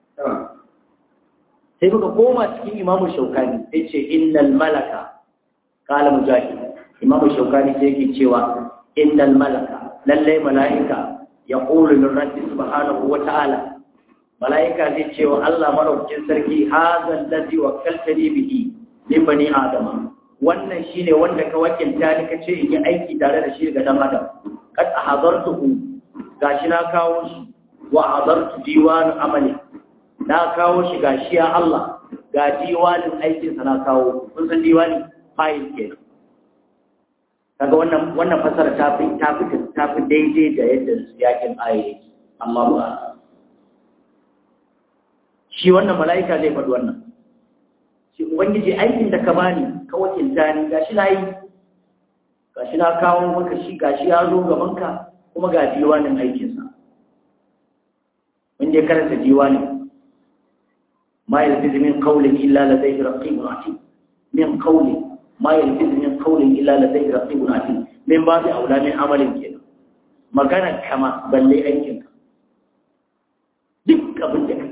S1: sai muka koma cikin imamu shaukani sai ce innal malaka kala mujahid imamu shaukani sai yake cewa innal malaka lallai mala'ika ya ƙulu min rabbi subhanahu wa ta'ala mala'ika zai ce wa Allah maraukin sarki hazan lazi wa kaltani bihi min bani adama wannan shine wanda ka wakilta ni kace in yi aiki tare da shi ga dan adam kad ahazartuhu gashi na kawo shi wa hadartu diwan amali na kawo shi gashi ya Allah ga diwanin aikin sa na kawo kun san diwani file kenan kaga wannan wannan fasara ta fi ta fi ta fi daidai da yadda yakin ayi amma ba shi wannan mala'ika zai faɗi wannan shi ubangiji aikin da ka bani ka wakilta ni gashi na yi gashi na kawo maka shi gashi ya zo gaban ka kuma ga diwanin aikinsa wanda ya karanta diwanin ma yalfizu min qawlin illa ladayhi raqibun atid min qawlin ma yalfizu min qawlin illa ladayhi raqibun atid min babi aula min amalin kenan magana kama balle aikinka duk abin da kai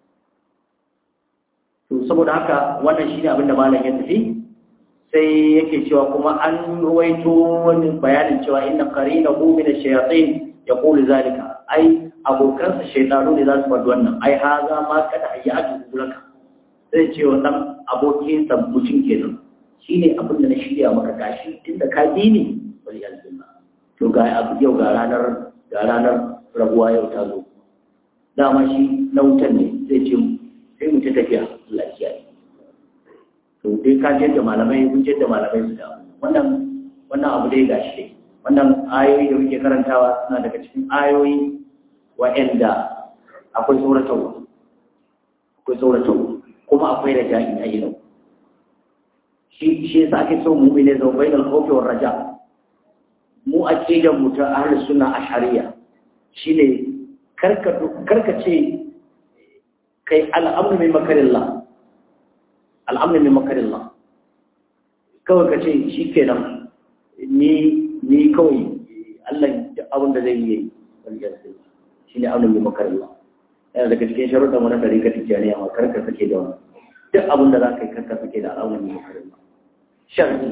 S1: to saboda haka wannan shine abin da malam ya tafi sai yake cewa kuma an ruwaito wani bayanin cewa inna qarinahu min ash-shayatin yaqulu zalika ai abokansa shaytanu ne za su faɗi wannan ai haza ma kada ayyatu laka sai ce wa dan abokin sa mutum kenan shine abin da na shirya maka gashi tunda ka bi ni wal yalzima to ga abu yau ga ranar ga ranar rabuwa yau ta zo dama shi na wutan ne zai ce sai mu ta tafiya Allah ya to dai ka je da malamai kun je da malamai su da wannan wannan abu dai gashi dai wannan ayoyi da muke karantawa suna daga cikin ayoyi wa'anda akwai tsoratarwa akwai tsoratarwa kuma akwai raja'i a ilau shi shi yasa ake so mu ne zama bainal khawfi war raja mu aqidan mu ta ahlus sunna ashariya shine karka karka ce kai al'amru min makarillah al'amru min makarillah kawai ka ce shi kenan ni ni kawai Allah da abin da zai yi wajen sai shi ne amru min makarillah yana daga cikin sharuɗan wani ɗari ka tijjani amma karka sake da wani duk abin da za ka yi karka sake da al'amru min makarillah sharri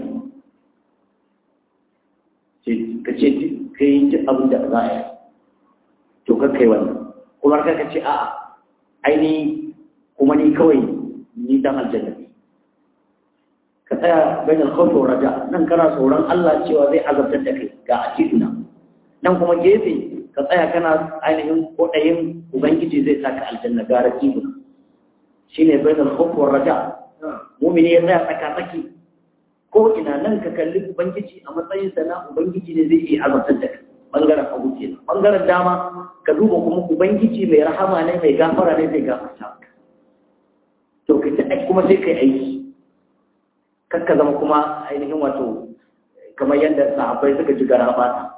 S1: ka ce ka yi duk abin da za a yi to kakkai wannan kuma ka ce a'a aini kuma ni kawai ni dan aljanna ne ka tsaya bayan alkhawfi wa raja nan kana tsoron Allah cewa zai azabtar da kai ga akiduna nan kuma gefe ka tsaya kana ainihin kodayin ubangiji zai saka aljanna ga rakibuna shine bayan alkhawfi wa raja mu'mini ya tsaya tsaka tsaki ko ina nan ka kalli ubangiji a matsayin sa na ubangiji ne zai iya azabtar da kai bangaren hagu kenan bangaren dama ka duba kuma ubangiji mai rahama ne mai gafara ne mai gafarta to ka ta kuma sai kai aiki kakka zama kuma ainihin wato kamar yadda sahabbai suka ji gara bata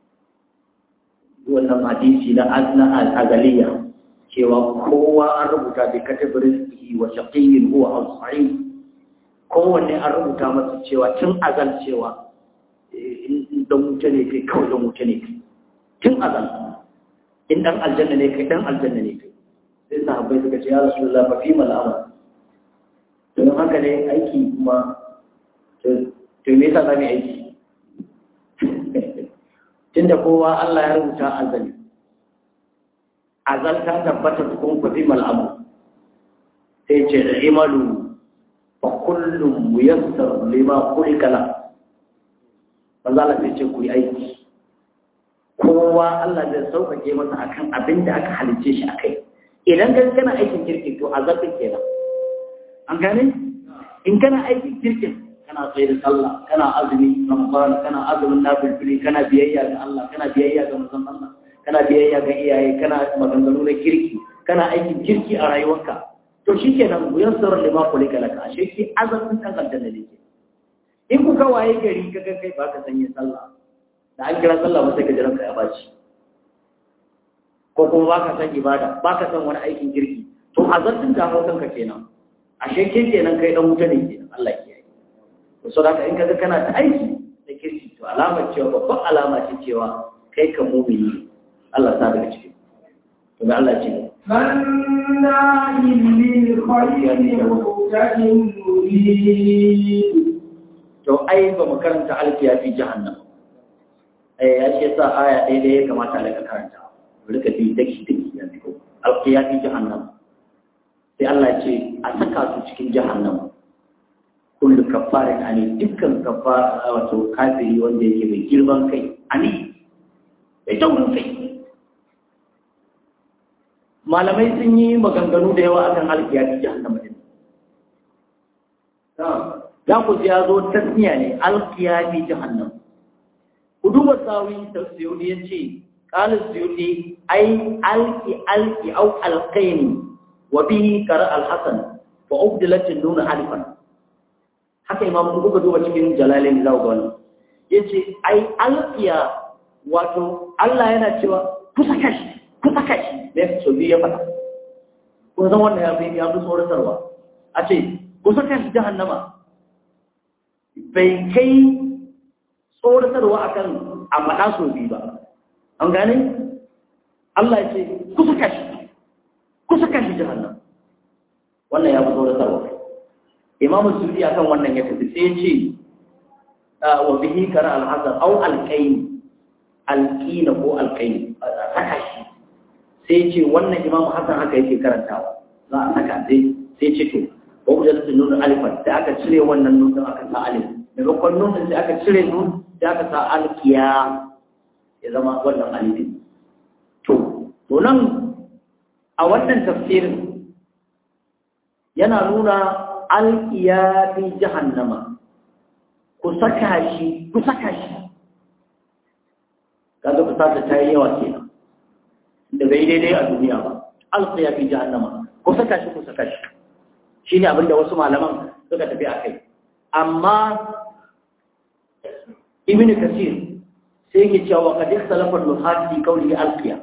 S1: wannan hadisi na azna azaliya cewa kowa an rubuta bi katabirin wa shaqiyyin huwa aw sa'id kowanne an rubuta masa cewa tun azal cewa in dan wuta ne kai kawai dan wuta ne kai tun azal in dan aljanna ne kai dan aljanna ne kai sai sahabbai suka ce ya rasulullah fa fi mal amal don haka ne aiki kuma to me yasa zamu aiki tunda kowa Allah ya rubuta azali azal ta tabbata tukun kuɗi mal amal sai ce imalu fa kullum muyassar lima khuliqa lahu manzo Allah sai ce ku yi aiki kowa Allah zai sauƙaƙe masa akan abin da aka halice shi akai idan ka kana aikin kirkin to azabin kenan an gane in kana aikin kirkin kana tsaye da sallah kana azumi ramadan kana azumin nafilfili kana biyayya ga Allah kana biyayya ga manzon Allah kana biyayya ga iyaye kana maganganu na kirki kana aikin kirki a rayuwarka to shikenan muyassar lima kulika laka ashe ki azumin kan aljanna ne in kuka waye gari ka ga kai baka sanya sallah da an kira sallah ba sai ka jiran ka ya baci ko kuma baka san ibada baka san wani aikin kirki to azartin da hawo kanka kenan ashe ke kenan kai dan wuta ne kenan Allah ya kiyaye to so haka in kaga kana ta aiki da kirki to alamar cewa babban alama ce cewa kai ka mumini Allah ta daga cikin to da Allah ce
S2: مناع للخير معتد مريب
S1: to ai ba mu karanta alfiya fi jahannam eh ya ce sa aya ɗaya ɗaya ya kamata a karanta mu rika bi daki daki ya fito alfiya fi jahannam sai Allah ce a saka su cikin jahannam kullu kafarin ani dukkan kafara wato kafiri wanda yake mai girman kai ani mai taurin kai malamai sun yi maganganu da yawa akan alfiya fi jahannam din za ku ji ya zo tasniya ne alkiya fi jahannam ku duba sawi tafsiri ya ce qala suyuti ai alki alki au alqaini wa bihi qara alhasan fa ubdilat an-nun alifan haka imam ku kuka duba cikin jalalin za ku ga wannan yace ai alkiya wato Allah yana cewa ku saka shi ku saka shi ne so biyu ya faɗa kun san wannan ya fi ya fi tsoratarwa a ce ku saka shi jahannama bai kai tsoratarwa akan a faɗa so biyu ba an gane Allah ya ce ku saka shi ku saka shi jahannam wannan ya fi tsoratarwa imamu suri akan wannan ya tafi sai ya ce wa bihi kara alhassan au alƙaini alƙina ko alƙaini a saka shi sai ce wannan imamu hassan haka yake karantawa za a saka sai sai ce to wa wajen su nuna alifan da aka cire wannan nunin aka sa alif maimakon nunin sai aka cire nun da aka sa alkiya ya zama wannan alifin to to nan a wannan tafsirin yana nuna alkiya fi jahannama ku saka shi ku saka shi kaga ku saka ta yi yawa kenan da bai daidai a duniya ba alkiya fi jahannama ku saka shi ku saka shi shine abinda wasu malaman suka tafi a kai amma ibn kasir sai yake cewa qad ikhtalafa al-nuhat fi qawli alqiya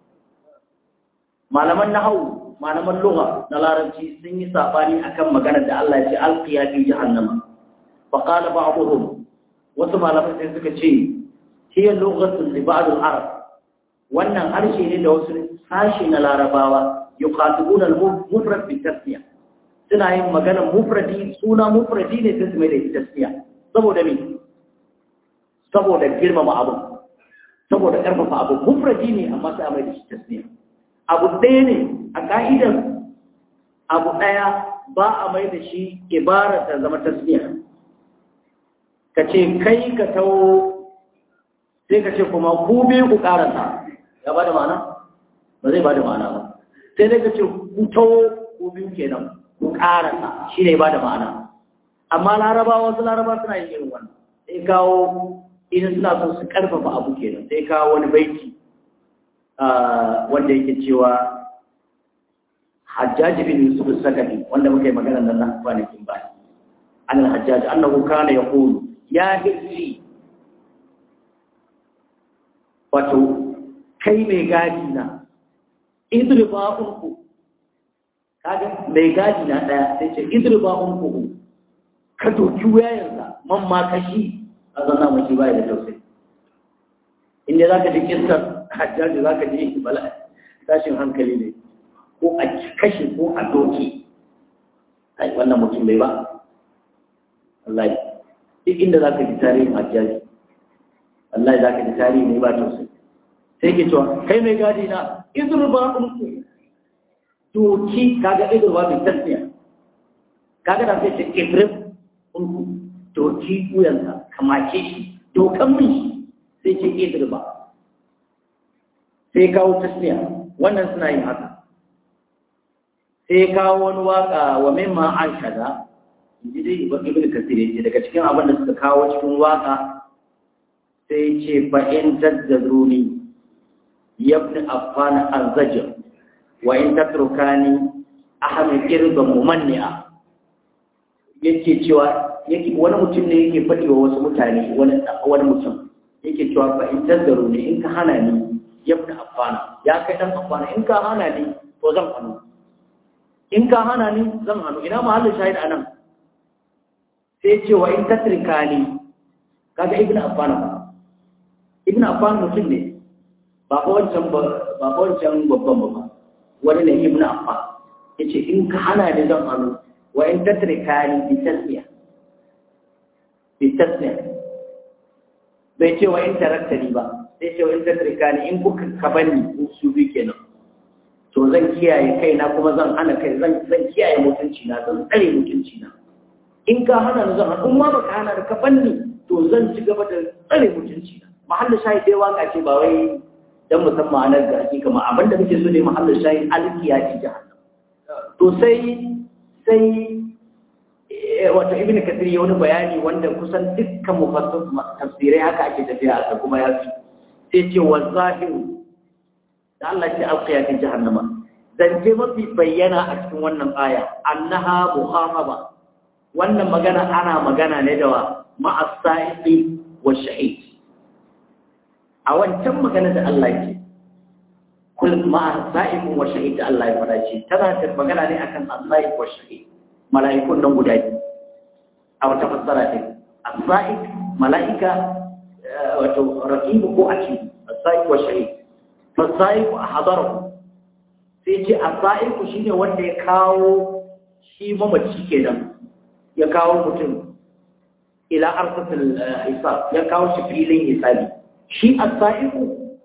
S1: malaman nahwu malaman lugha na larabci sun yi sabani akan maganar da Allah ya ce alqiya fi jahannama fa qala ba'dhum wasu malaman sai suka ce hiya lughatu li ba'd al-arab wannan harshe ne da wasu sashi na larabawa yuqatibuna al-mufrad bi tasniya suna yin maganar mufradi suna mufradi ne sai su mai da tasniya saboda me saboda girmama abu saboda ƙarfafa abu mufradi ne amma sai a mai da shi tasniya abu ɗaya ne a ka'idar abu ɗaya ba a mai da shi ibara ta zama tasniya ka ce kai ka tawo sai ka ce kuma ku biyu ku ƙarasa ya ba da ma'ana ba zai ba da ma'ana ba sai dai ka ce ku tawo ku biyu kenan ku ƙarasa shi ne ba da ma'ana amma larabawa wasu larabawa suna yin irin wannan sai kawo idan suna son su karfafa abu kenan sai kawo wani baiti wanda yake cewa hajjaji bin yusuf sakari wanda muka yi magana nan na kwanakin baya an hajjaji annahu kana yaqulu ya hirsi wato kai mai gadi na idriba unku kaga mai gadi na daya sai ce idriba unku ka doki wayansa man ma kashi a zanna mashi bai da tausayi inda zaka ji kissar hajjaji zaka ji bala tashin hankali ne ko a kashe ko a doki ai wannan mutum bai ba wallahi duk inda zaka ji tarihin hajjaji wallahi zaka ji tarihi ne ba tausayi sai ke cewa kai mai gadi na izurba ɗinku doki kaga izurba mai tasniya kaga da sai ce ibrahim ɗinku doki wuyansa kamace shi dokan min shi sai ce izurba sai kawo tasniya wannan suna yin haka sai kawo wani waka wa mimma an kaza inji dai ibn kasir ce daga cikin abin da suka kawo cikin waka sai ce fa in tazzaruni yabni affana azzajir wa in tatrukani ahmi irba mumanni'a yake cewa yake wani mutum ne yake faɗi wa wasu mutane wani wani mutum yake cewa fa in tazzaru ne in ka hana ni yabni affana ya kai dan affana in ka hana ni to zan hanu in ka hana ni zan hanu ina mahallin shahid anan sai ce wa in tatrikani kaga ibnu affana ba ibnu affana mutum ne ba ko wancan ba ba ko wancan babban ba wani ne ibnu affa yace in ka hana ni zan hannu wa in tatrikani bi tasmiya bi tasmiya bai ce wa in taraktani ba sai ce wa in tatrikani in kuka ka bani su bi kenan to zan kiyaye kaina kuma zan hana kai zan zan kiyaye mutunci na zan tsare mutunci na in ka hana ni zan hana in ma baka hana ka banni to zan ci gaba da tsare mutunci na mahallin shayi dai waka ce ba wai dan musamman anar da ake kama abinda muke so ne mahallin shayin alkiya ce jahannam to sai sai wato ibn kathir ya wani bayani wanda kusan dukkan mufassir tafsirai haka ake tafiya a kuma ya fi sai ce wa zahiru da Allah ce alkiya ce jahannama zance mafi bayyana a cikin wannan aya annaha muhamaba wannan magana ana magana ne da wa ma'as-sa'iqi wa shahid a wancan magana da Allah ke kul ma sa'ikun wa shahid da Allah ya fada ce tana da magana ne akan as-sa'iq wa shahid mala'ikun nan guda biyu a wata fassara ce as-sa'iq mala'ika wato raqib ko atid as-sa'iq wa shahid fa-sa'iq hadarahu sai ce as-sa'iq shine wanda ya kawo shi mamaci kenan ya kawo mutum ila arsatul hisab ya kawo shi filin hisabi shi asa'iku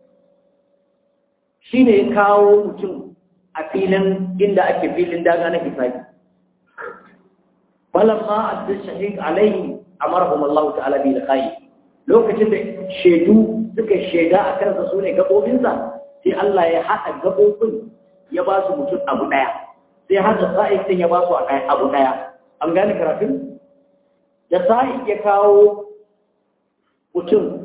S1: shi ne ya kawo mutum a filin inda ake filin daga na hisabi falamma adda shahid alaihi amarahum Allah ta'ala bi liqa'i lokacin da shedu suka sheda a kansa su ne gabobinsa sai Allah ya haɗa gabobin ya ba su mutum abu ɗaya sai hada sa'id din ya ba su abu ɗaya an gane karatun da sa'id ya kawo mutum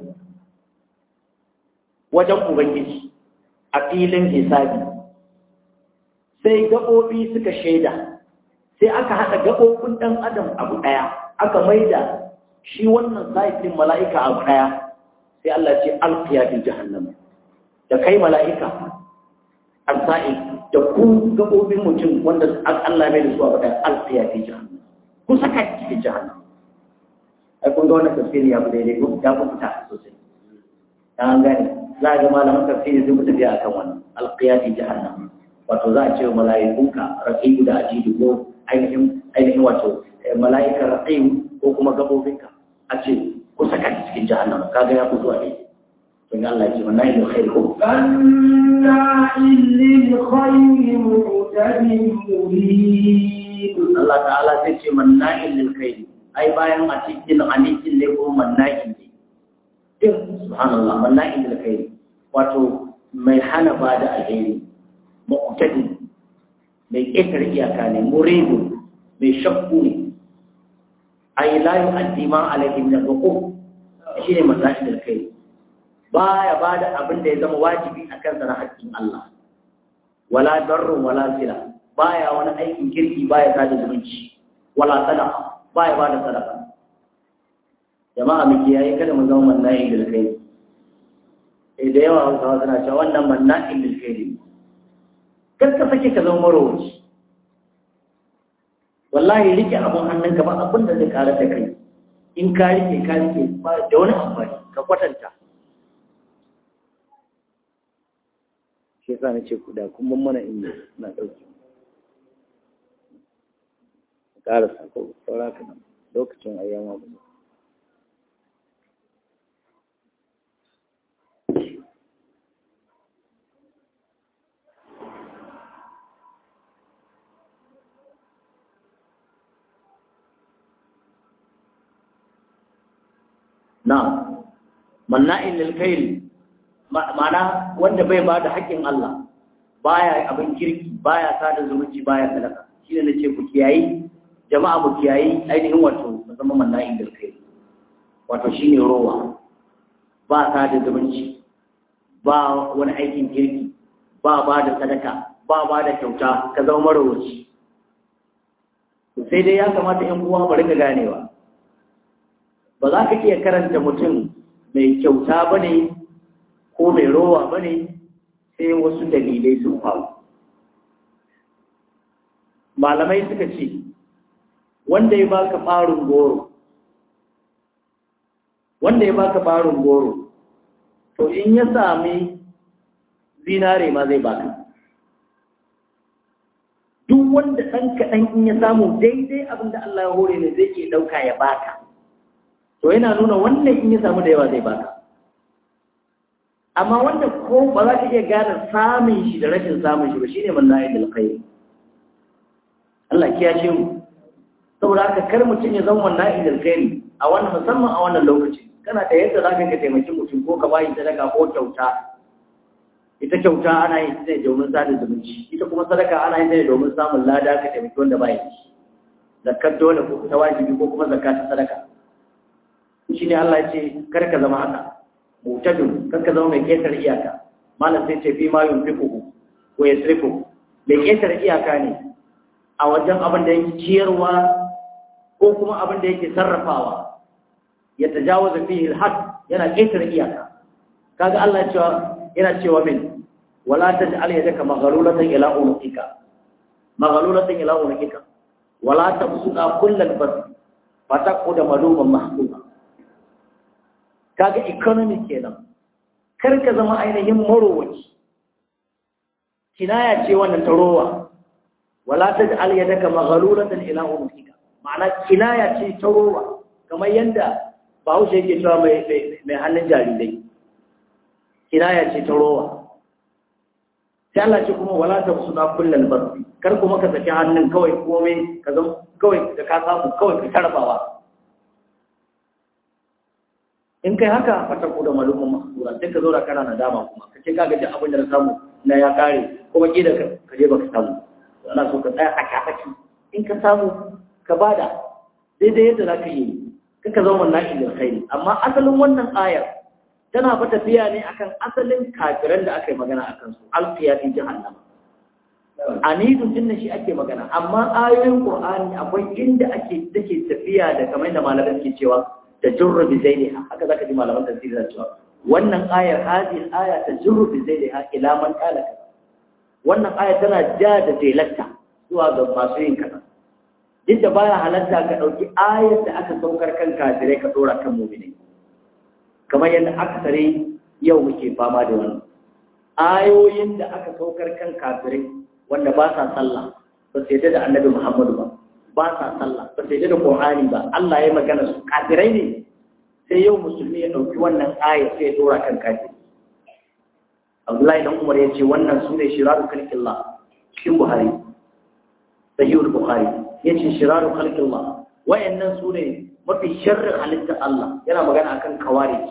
S1: wajen Ubangiji a filin hisabi sai gaɓoɓi suka shaida sai aka haɗa gaɓoɓin ɗan adam abu ɗaya aka maida shi wannan sa'ifin mala'ika abu ɗaya sai Allah ce alfiya fi jahannama da kai mala'ika al-sa'if da ku gaɓoɓin mutum wanda Allah mai da su abu ɗaya alfiya fi jahannama ku saka cikin jahannama ai kun ga wannan tafsiri ya fi daidai ko ya fi fita sosai an gane za a ga malaman tafsiri sun tafiya a kan wannan alƙiyati jahannam wato za a ce wa mala'ikunka raqibu da ajidu ko ainihin ainihin wato mala'ikar raqibu ko kuma gabobinka a ce ku saka cikin jahannam kaga ya fito a ne to ga Allah ya ce wannan yin khair ko
S2: anna lil khayri mu'tadin murid
S1: Allah ta'ala sai ce manna'il lil khair ai bayan a cikin anikin ne ko manna'il ne din subhanallah manna'il lil khair wato mai hana ba da alheri mu'tadi mai ƙetar iyaka ne muridu mai shakku ne ai la yu'addi ma alaihi min al shi ne mallahi da kai baya ba da abin da ya zama wajibi a kansa na haƙƙin Allah wala darrun wala sila baya wani aikin kirki baya sada zumunci wala sadaqa baya ba da sadaka jama'a mu kiyaye kada mu zama mallahi da kai eh da yawa hausawa suna cewa wannan mallahi da kai kar ka sake ka zama marowaci wallahi rike abun hannunka ba abin da zai kare da kai in ka rike ka rike ba da wani amfani ka kwatanta shi yasa na ce ku da kun ban mana inda na ɗauki ƙara sako saura ka nan lokacin ayyama ba Na'am, manna'in lilkairi, ma'ana wanda bai ba da haƙƙin Allah, baya abin kirki, baya sada zumunci, baya sadaka. Shi ne na ce ku kiyayi, jama'a mu kiyayi ainihin wato zama manna'in lilkairi. Wato shi ne rowa, ba sada zumunci, ba wani aikin kirki, ba ba da sadaka, ba ba da kyauta, ka zama marowaci. Sai dai ya kamata ‘yan uwa mu rika ganewa. ba za ka iya karanta mutum mai kyauta ba ne ko mai rowa ba ne sai wasu dalilai sun faru malamai suka ce wanda ya baka farin goro wanda ya baka farin goro to in ya sami zinare ma zai baka duk wanda ɗan kaɗan in ya samu daidai abinda Allah ya hore ne zai ke ɗauka ya baka to yana nuna wannan in ya samu da yawa zai baka amma wanda ko ba za ka iya gane samun shi da rashin samun shi ba shine man na'i bil khair Allah kiyashe mu saboda haka kar mutum ya zama na'i bil khair a wannan musamman a wannan lokaci kana da yadda zaka ka taimaki mutum ko ka bayi sadaka ko kyauta ita kyauta ana yin ta ne domin sada zumunci ita kuma sadaka ana yin ta ne domin samun lada ka taimaki wanda ba yi zakkar dole ko ta wajibi ko kuma zakka ta sadaka shi ne Allah ya ce kar ka zama haka mutadun kar ka zama mai ketar iyaka malam sai ce fi ma yunfiquhu ko yasrifu mai ketar iyaka ne a wajen abin da yake ciyarwa ko kuma abin da yake sarrafawa ya tajawaza fihi al-had yana ketar iyaka kaga Allah ya cewa yana cewa min wala taj'al yadaka maghlulatan ila unuqika maghlulatan ila unuqika wala tabsuqa kullal bas fataquda maluman mahsuma kaga economy kenan kar ka zama ainihin marowaci kinaya ce wannan ta rowa wala taj'al yadaka maghlulatan ila unuqika ma'ana kinaya ce ta rowa kamar yanda Bahaushe yake cewa mai mai hannun jarirai kinaya ce ta rowa sai Allah ce kuma wala ta suna kullal bar kar kuma ka saki hannun kawai komai ka zama kawai da ka samu kawai ka tarbawa in kai haka fata ko da malumin mahsura sai ka zo da kana nadama kuma ka ce kaga duk abin da na samu na ya kare kuma ki da ka je baka samu ana so ka tsaya a kafaki in ka samu ka bada daidai yadda za ka yi kaka zama wannan da khairi amma asalin wannan ayar tana fa tafiya ne akan asalin kafiran da aka yi magana akan su alqiya fi jahannama anidun din shi ake magana amma ayoyin qur'ani akwai inda ake take tafiya da kamar da malaman ke cewa da jurru bi zailiha haka zaka ji malaman tafsiri da cewa wannan ayar hadhihi aya ta jurru bi zailiha ila man qala wannan aya tana ja da zailatta zuwa ga masu yin kaza duk da baya halatta ka dauki ayar da aka saukar kan kafirai ka dora kan mu'mini kamar yadda aka tare yau muke fama da wannan ayoyin da aka saukar kan kafirai wanda ba sa sallah ba su yadda da annabi Muhammadu ba ba sa sallah ba su yadda da Qur'ani ba Allah ya magana su kafirai ne sai yau musulmi ya dauki wannan aya sai ya dora kan kafiri Abdullahi dan Umar ya ce wannan sune shiraru khalqillah cikin Buhari sahihul Bukhari yace shiraru khalqillah wayannan sune mafi sharrin halittar Allah yana magana akan kawarij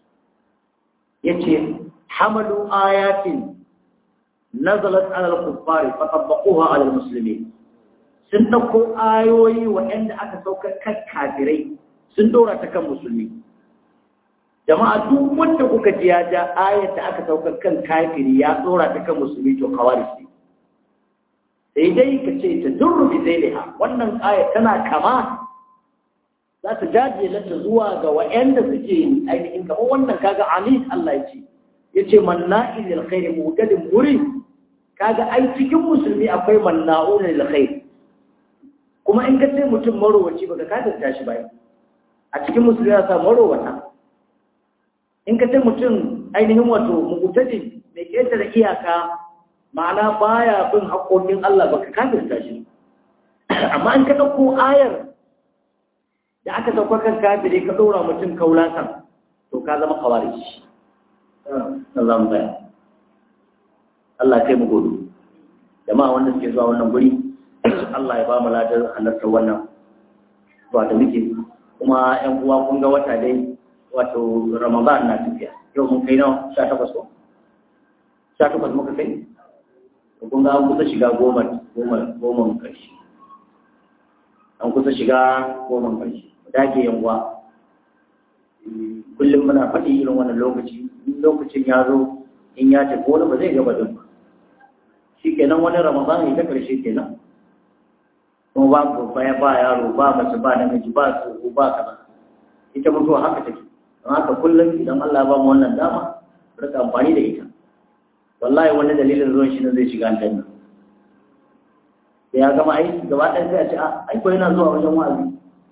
S1: yace hamalu ayatin nazalat ala al-kuffari fa tabbaquha ala al-muslimin sun dauko ayoyi waɗanda aka saukar kan kafirai sun dora ta kan musulmi jama'a duk wanda kuka ji ya ja ayat da aka saukar kan kafiri ya tsora ta kan musulmi to khawarij ne sai dai ka ce ta durru bi zailiha wannan ayat tana kama za ta jaje lanta zuwa ga wa'anda suke ainihin kamar wannan kaga amin Allah ya ce yace manna'in lil khair mutadin muri kaga ai cikin musulmi akwai manna'un lil khair kuma in ka ce mutum marowaci baka kafirta shi ba a cikin musulmi ya sa marowata in ka ce mutum ainihin wato mutadin mai ketare iyaka ma'ana baya bin haƙoƙin Allah baka kafirta shi amma in ka ɗauko ayar da aka sauka kan kafire ka ɗora mutum kaulatan to ka zama kawari shi na zama baya Allah kai mu gobe jama'a wanda suke zuwa wannan guri Allah ya ba mu ladar halartar wannan zuwa da muke kuma ƴan uwa kun ga wata dai wato Ramadan na tafiya yau mun kai nawa sha takwas ko sha takwas muka kai kun ga an kusa shiga goma goma goma ƙarshe an kusa shiga goma ƙarshe dage yanwa kullum muna faɗi irin wannan lokaci in lokacin ya zo in ya tafi wani ba zai gaba din ba shi kenan wani ramadan ya ta ƙarshe kenan kuma ba babba ya ba yaro ba mace ba namiji ba tsoho ba kaza ita mutuwa haka take don haka kullum idan Allah ba mu wannan dama rika amfani da ita wallahi wani dalilin zuwan shi ne zai shiga aljanna da ya gama aiki gaba ɗaya sai a ce ai ko yana zuwa wajen wa'azi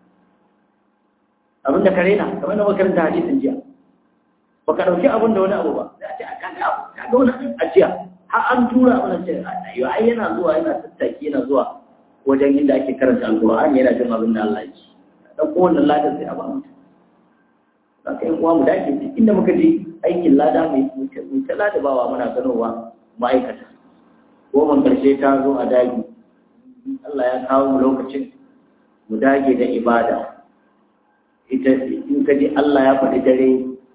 S1: abin da kare na kamar da makaranta hadisin jiya ba ka ɗauki abin da wani abu ba sai a ce a kaga abu ka ga wani a jiya har an tura abin ce ayo ai yana zuwa yana tattaki yana zuwa wajen inda ake karanta alƙur'ani yana jin abin da Allah ya ci dan kowanne ladan sai a ba mutum za ka yi uwa mu dace inda muka je aikin lada mai ta lada bawa muna ganowa ma'aikata goma karshe ta zo a dagi Allah ya kawo mu lokacin mu dage da ibada ita in ka ji Allah ya faɗi dare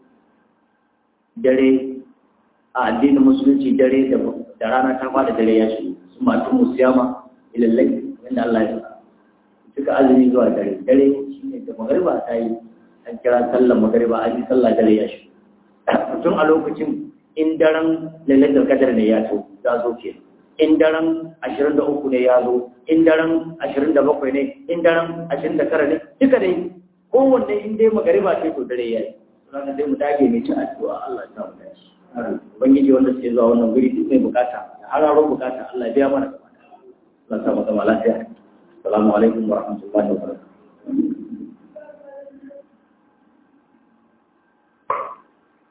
S1: dare a addinin musulunci dare da rana ta fada dare ya shi su matu musiyama ilallai wanda Allah ya faɗa suka azumi zuwa dare dare shine da magariba ta yi an kira sallar magariba an yi sallah dare ya shi tun a lokacin in daren lailatul qadar ne ya to ya zo ke in daren 23 ne ya zo in daren 27 ne in daren 29 ne duka dai kowanne in dai magariba ce to dare yayi ranar dai mu dage mai ci addu'a Allah ya mu dace ubangiji wanda suke zuwa wannan guri duk mai bukata da hararo bukata Allah ya biya mana gaba Allah ya sa mu zama lafiya assalamu alaikum wa rahmatullahi wa barakatuh